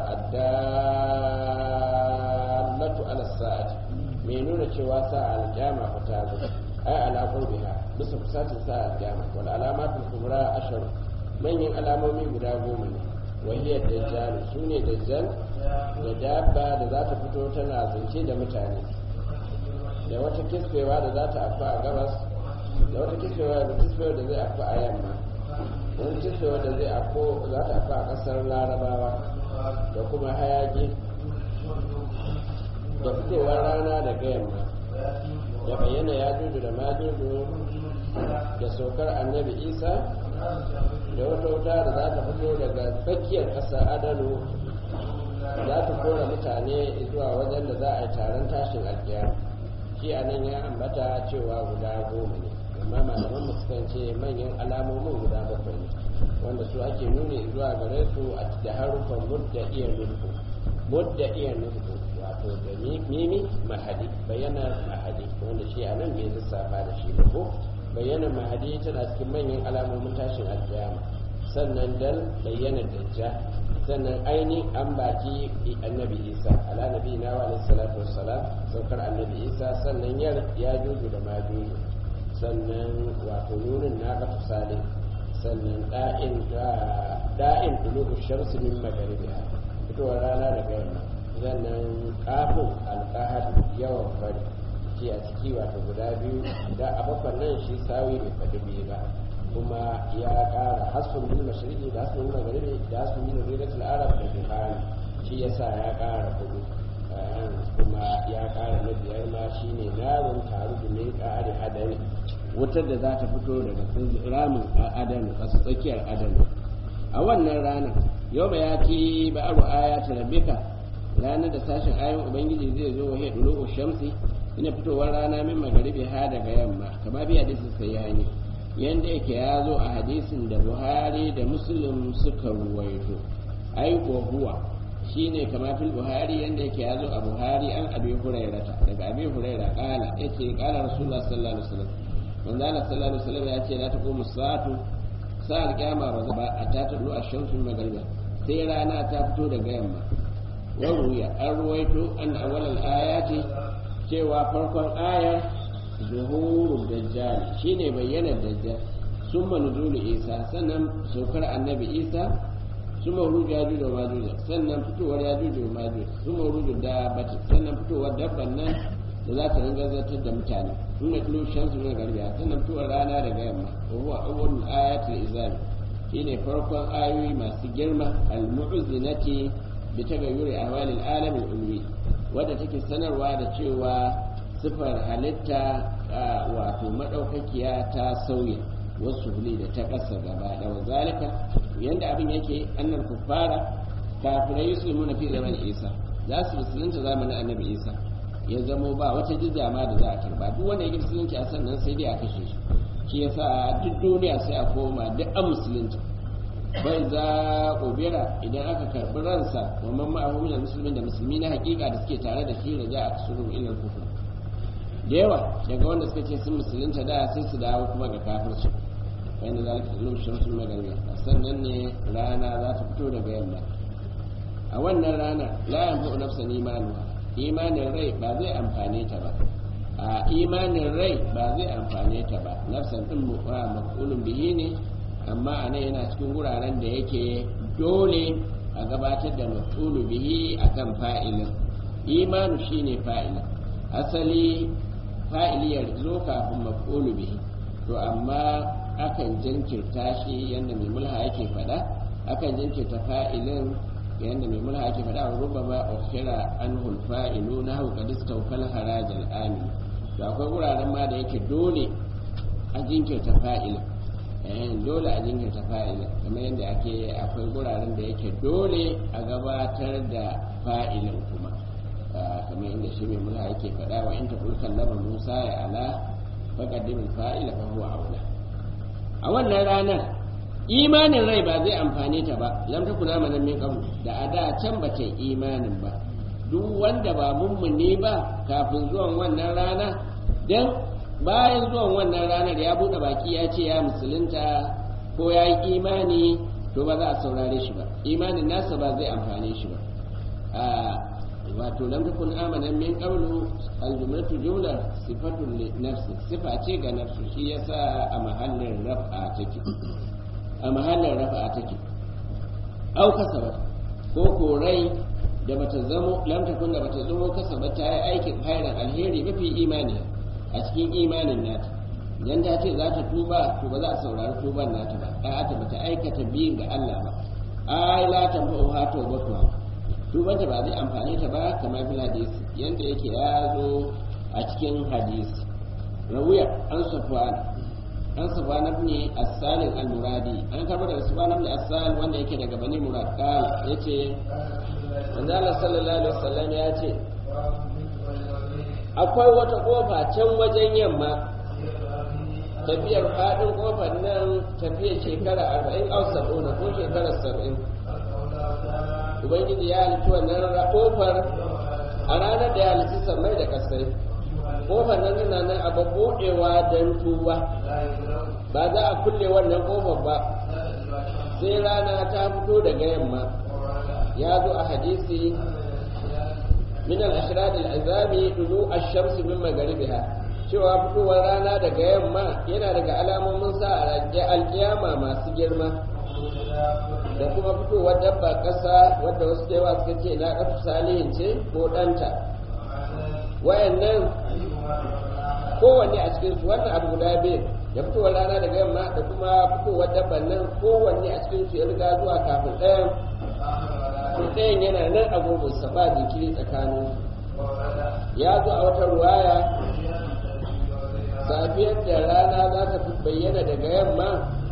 addallatu ala sa'ati mai nuna cewa sa aljama fa ta zo ai ala qurbiha bisa kusatin sa aljama wal alamatu kubra ashar manyan alamomi guda goma ne wahiyar dajjal su ne dajjal da dabba da za ta fito tana zance da mutane da wata kisbewa da za ta afa a gabas da wata kisbewa da kisbewa da zai afa a yamma wani kisbewa da zai afo za ta afa a kasar larabawa da kuma hayaki da fitowar rana daga yamma da bayyana ya dudu da majudu da saukar annabi isa da wata wuta da za ta fito daga tsakiyar ƙasa adalu za ta kora mutane zuwa wajen da za a yi taron tashin alkiyama shi a nan ya ambata cewa guda goma ne amma malaman mu sukan ce manyan alamomin guda bakwai ne wanda su ake nuni zuwa gare su a da harufan mudda iya nulku mudda iya nulku wato da mimi mahadi bayyana mahadi wanda shi a nan bai lissafa da shi ba ko bayyana mahadi tana cikin manyan alamomin tashin alkiyama sannan dal bayyana dajjal sannan aini an baki annabi isa ala nabi na wa alaihi salatu wassalam saukar annabi isa sannan yar ya juju da ma juju sannan wato nunin na ga tusale sannan da'in da'in dulubu shamsi min magaribiha fitowar rana daga yamma sannan kafin alqahar yawan fari shi a ciki wato guda biyu da a bakwan nan shi sawi bai faɗi biyu ba kuma ya ƙara hasfun bil mashriqi da hasfun bil maghribi da hasfun bil ridatul arab da bihani shi yasa ya ƙara kudu kuma ya ƙara na biyar ma shine narun taru da min ƙari adani wutar da za ta fito daga ramin adani a tsakiyar adani a wannan ranar yau ba ya ki ba'aru ayatu rabbika ranar da sashen ayon ubangiji zai zo wa hadu shamsi ina fitowar rana min magharibi ha daga yamma kama bi hadisin sayyani yanda yake ya zo a hadisin da buhari da muslim suka ruwaito ai huwa shine kama fil buhari yanda yake ya zo a buhari an abi hurairata daga abi huraira kala yace kala rasulullah sallallahu alaihi wasallam manzo Allah sallallahu alaihi wasallam yace la taqumu sa'atu sa'al kiyama ba ba a ta tulu ash-shamsu magriba sai rana ta fito daga yamma wa ruya an ruwaito an awwal al-ayati cewa farkon ayar zuhurul dajjal shine bayyanar dajjal summa nuzulu isa sannan saukar annabi isa summa ruju yajuj da majuj sannan fitowar yajuj da majuj summa ruju dabbati sannan fitowar dabban nan da za ta ringa zartar da mutane summa tulu shamsu min garbiya sannan fitowar rana daga yamma wa huwa awwalul ayatil izami shine farkon ayoyi masu girma al-mu'zinati bi tagayyuri ahwalil alamil ulwi wadda take sanarwa da cewa sifar halitta wato madaukakiya ta sauya wasu huli da ta ƙasa gaba da zalika yanda abin yake annar kuffara kafirai yusulmu na fi zaman isa za su musulunta zamanin annabi isa ya zamo ba wata jizya ma da za a karba duk wanda ya musulunci a sannan sai dai a kashe shi shi yasa duk duniya sai a koma duk an musulunta bai za ubira idan aka karbi ransa wa man ma'ahu min muslimin da musulmi na hakika da suke tare da shi da za a kusuru ilal kufur da yawa daga wanda suka ce sun musulunta da sai su dawo kuma ga kafirci wanda zalika ilmu shamsul magariba sannan ne rana za ta fito daga yamma a wannan rana la yanfa'u nafsan imanuha imanin rai ba zai amfane ta ba a imanin rai ba zai amfane ta ba nafsan din maf'ulun bihi ne amma a nan yana cikin wuraren da yake dole a gabatar da maf'ulu bihi akan fa'ilin imanu shine fa'ilin asali fa'iliyar zo kafin maf'ulu bihi to amma akan jinkirta shi yadda mai mulha yake faɗa akan jinkirta fa'ilin yadda mai mulha yake faɗa wa rubama ukhira anhu fa'ilu na hau qad istawfal haraj al-amin to akwai wuraren ma da yake dole a jinkirta fa'ilin eh dole a jinkirta fa'ilin kamar yadda ake akwai wuraren da yake dole a gabatar da fa'ilin kuma kamar inda shi mai mulha yake faɗa wa in taqul kallama musa ya ala faqaddim al-fa'ila fa huwa aula a wannan ranar imanin rai ba zai amfane ta ba lam takuna manan min qabl da a da can ba ta imanin ba duk wanda ba mummuni ba kafin zuwan wannan rana dan bayan zuwan wannan ranar ya bude baki ya ce ya musulunta ko ya yi imani to ba za a saurare shi ba imanin nasa ba zai amfane shi ba wato lam takun amanan min qawlu al-jumlatu jumla sifatu li nafsi sifa ce ga nafsu shi yasa a mahallin raf'a take a mahallin raf'a take au kasaba ko korai da bata zamo lam takun da bata zamo kasaba ta yi aikin hairan alheri mafi imani a cikin imanin nata dan ta ce za ta tuba to ba za a saurari tuban nata ba a'a ta bata aikata biyin ga Allah ba ai la tanfa'u ha tawbatuha tubanta ba zai amfani ta ba kamar bil hadisi yanda yake ya zo a cikin hadisi rawiya an safwan an safwan ibn as-salim al-muradi an karbo daga safwan ibn as-salim wanda yake daga bani murad kala yace manzo Allah sallallahu alaihi wasallam ya ce akwai wata kofa can wajen yamma tafiyar faɗin kofar nan tafiyar shekara arba'in au sab'una ko shekara saba'in ubangiji ya halitta wannan kofar a ranar da ya halitta sammai da kasai kofar nan tana nan a buɗewa don tuba ba za a kulle wannan kofar ba sai rana ta fito daga yamma ya zo a hadisi min al-ashrad al-azami dulu ash-shams min magharibiha cewa fitowar rana daga yamma yana daga alamomin sa a alkiyama masu girma da kuma fitowar dabba ƙasa wadda wasu da yawa suka ce na ƙafi salihin ce ko ɗanta wayannan kowanne a cikin su wannan abu guda biyu da fitowar rana daga yamma da kuma fitowar dabban nan kowanne a cikin su ya riga zuwa kafin ɗayan to ɗayan yana nan a gurbinsa ba jinkiri tsakanin ya zo a wata ruwaya safiyar da rana za ta fi bayyana daga yamma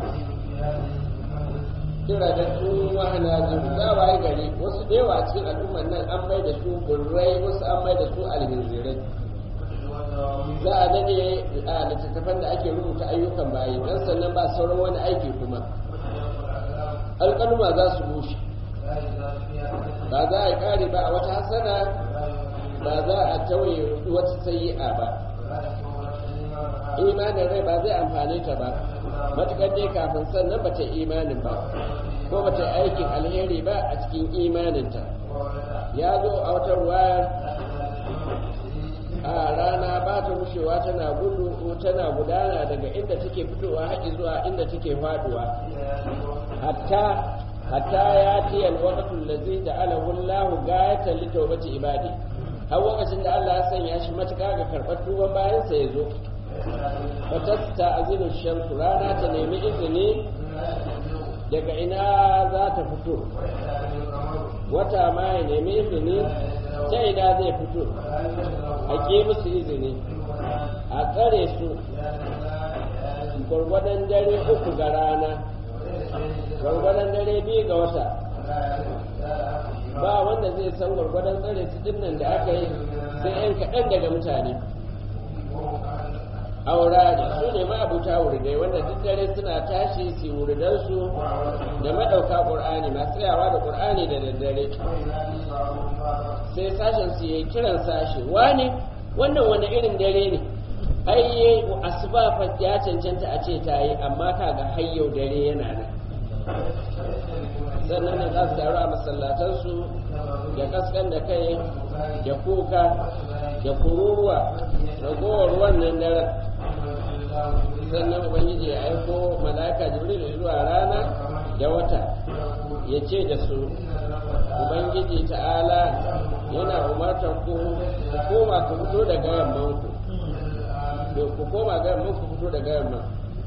kira da su wahana jiru za a waye gari wasu da yawa cikin al'ummar nan an mai da su burrai wasu an mai da su alhinzirai za a dade a littattafan da ake rubuta ayyukan bayi dan sannan ba sauran wani aiki kuma alƙaluma za su bushe ba za a yi ƙari ba a wata hasana ba za a tauye wata sayi'a ba imanin rai ba zai amfane ta ba matuƙar dai kafin sannan ba ta imanin ba ko ba ta aikin alheri ba a cikin imaninta ya zo a wata ruwa a rana ba ta rushewa tana gudu tana gudana daga inda take fitowa haƙi zuwa inda take faduwa hatta hatta ya ce alwaqtul ladzi ja'alahu Allahu gayatan li tawbati ibadi har lokacin da Allah ya sanya shi matuƙa ga karɓar tuban bayan sa yazo fatasta azinu shamsu rana ta nemi izini daga ina za ta fito wata ma ya nemi izini ta ina zai fito a ke musu izini a tsare su gwargwadon dare uku ga rana gwargwadon dare biyu ga wata ba wanda zai san gwargwadon tsare su dinnan da aka yi sai 'yan kaɗan daga mutane aurari su ne ma'abuta wuridai wanda duk dare suna tashi su wuridansu da madauka ƙur'ani masu tsayawa da ƙur'ani da daddare sai sashen su yi kiran sashi wane wannan wani irin dare ne ai asuba fa ya cancanta a ce ta yi amma kaga hayyau dare yana nan sannan ne za su taru a masallatansu da kaskan da kai da kuka da kururuwa ragowar wannan daren sannan ubangiji ya aiko mala'ika jibril zuwa rana da wata ya ce da su ubangiji ta'ala yana umartar ku koma ku fito daga yamman ku ku koma ga yamman ku fito daga yamman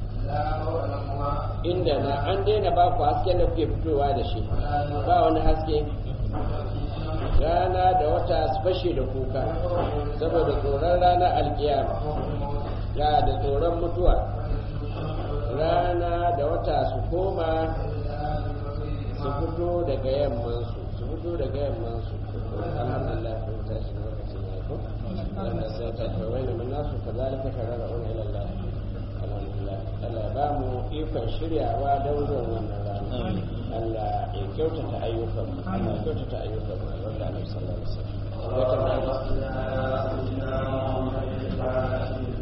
inda na an daina ba ku hasken da kuke fitowa da shi ba wani haske rana da wata su fashe da kuka saboda tsoron rana alkiyama ya da tsoron mutuwa rana da wata su koma su fito daga yammansu su fito daga yammansu alhamdulillah kun tashi lokacin ya ko wanda sai ta kawai da nasu kazalika karara'un ila Allah alhamdulillah Allah ba mu ikon shiryawa don zuwan wannan rana Allah ya kyautata ayyukan mu Allah ya kyautata ayyukan mu wanda Annabi sallallahu alaihi wasallam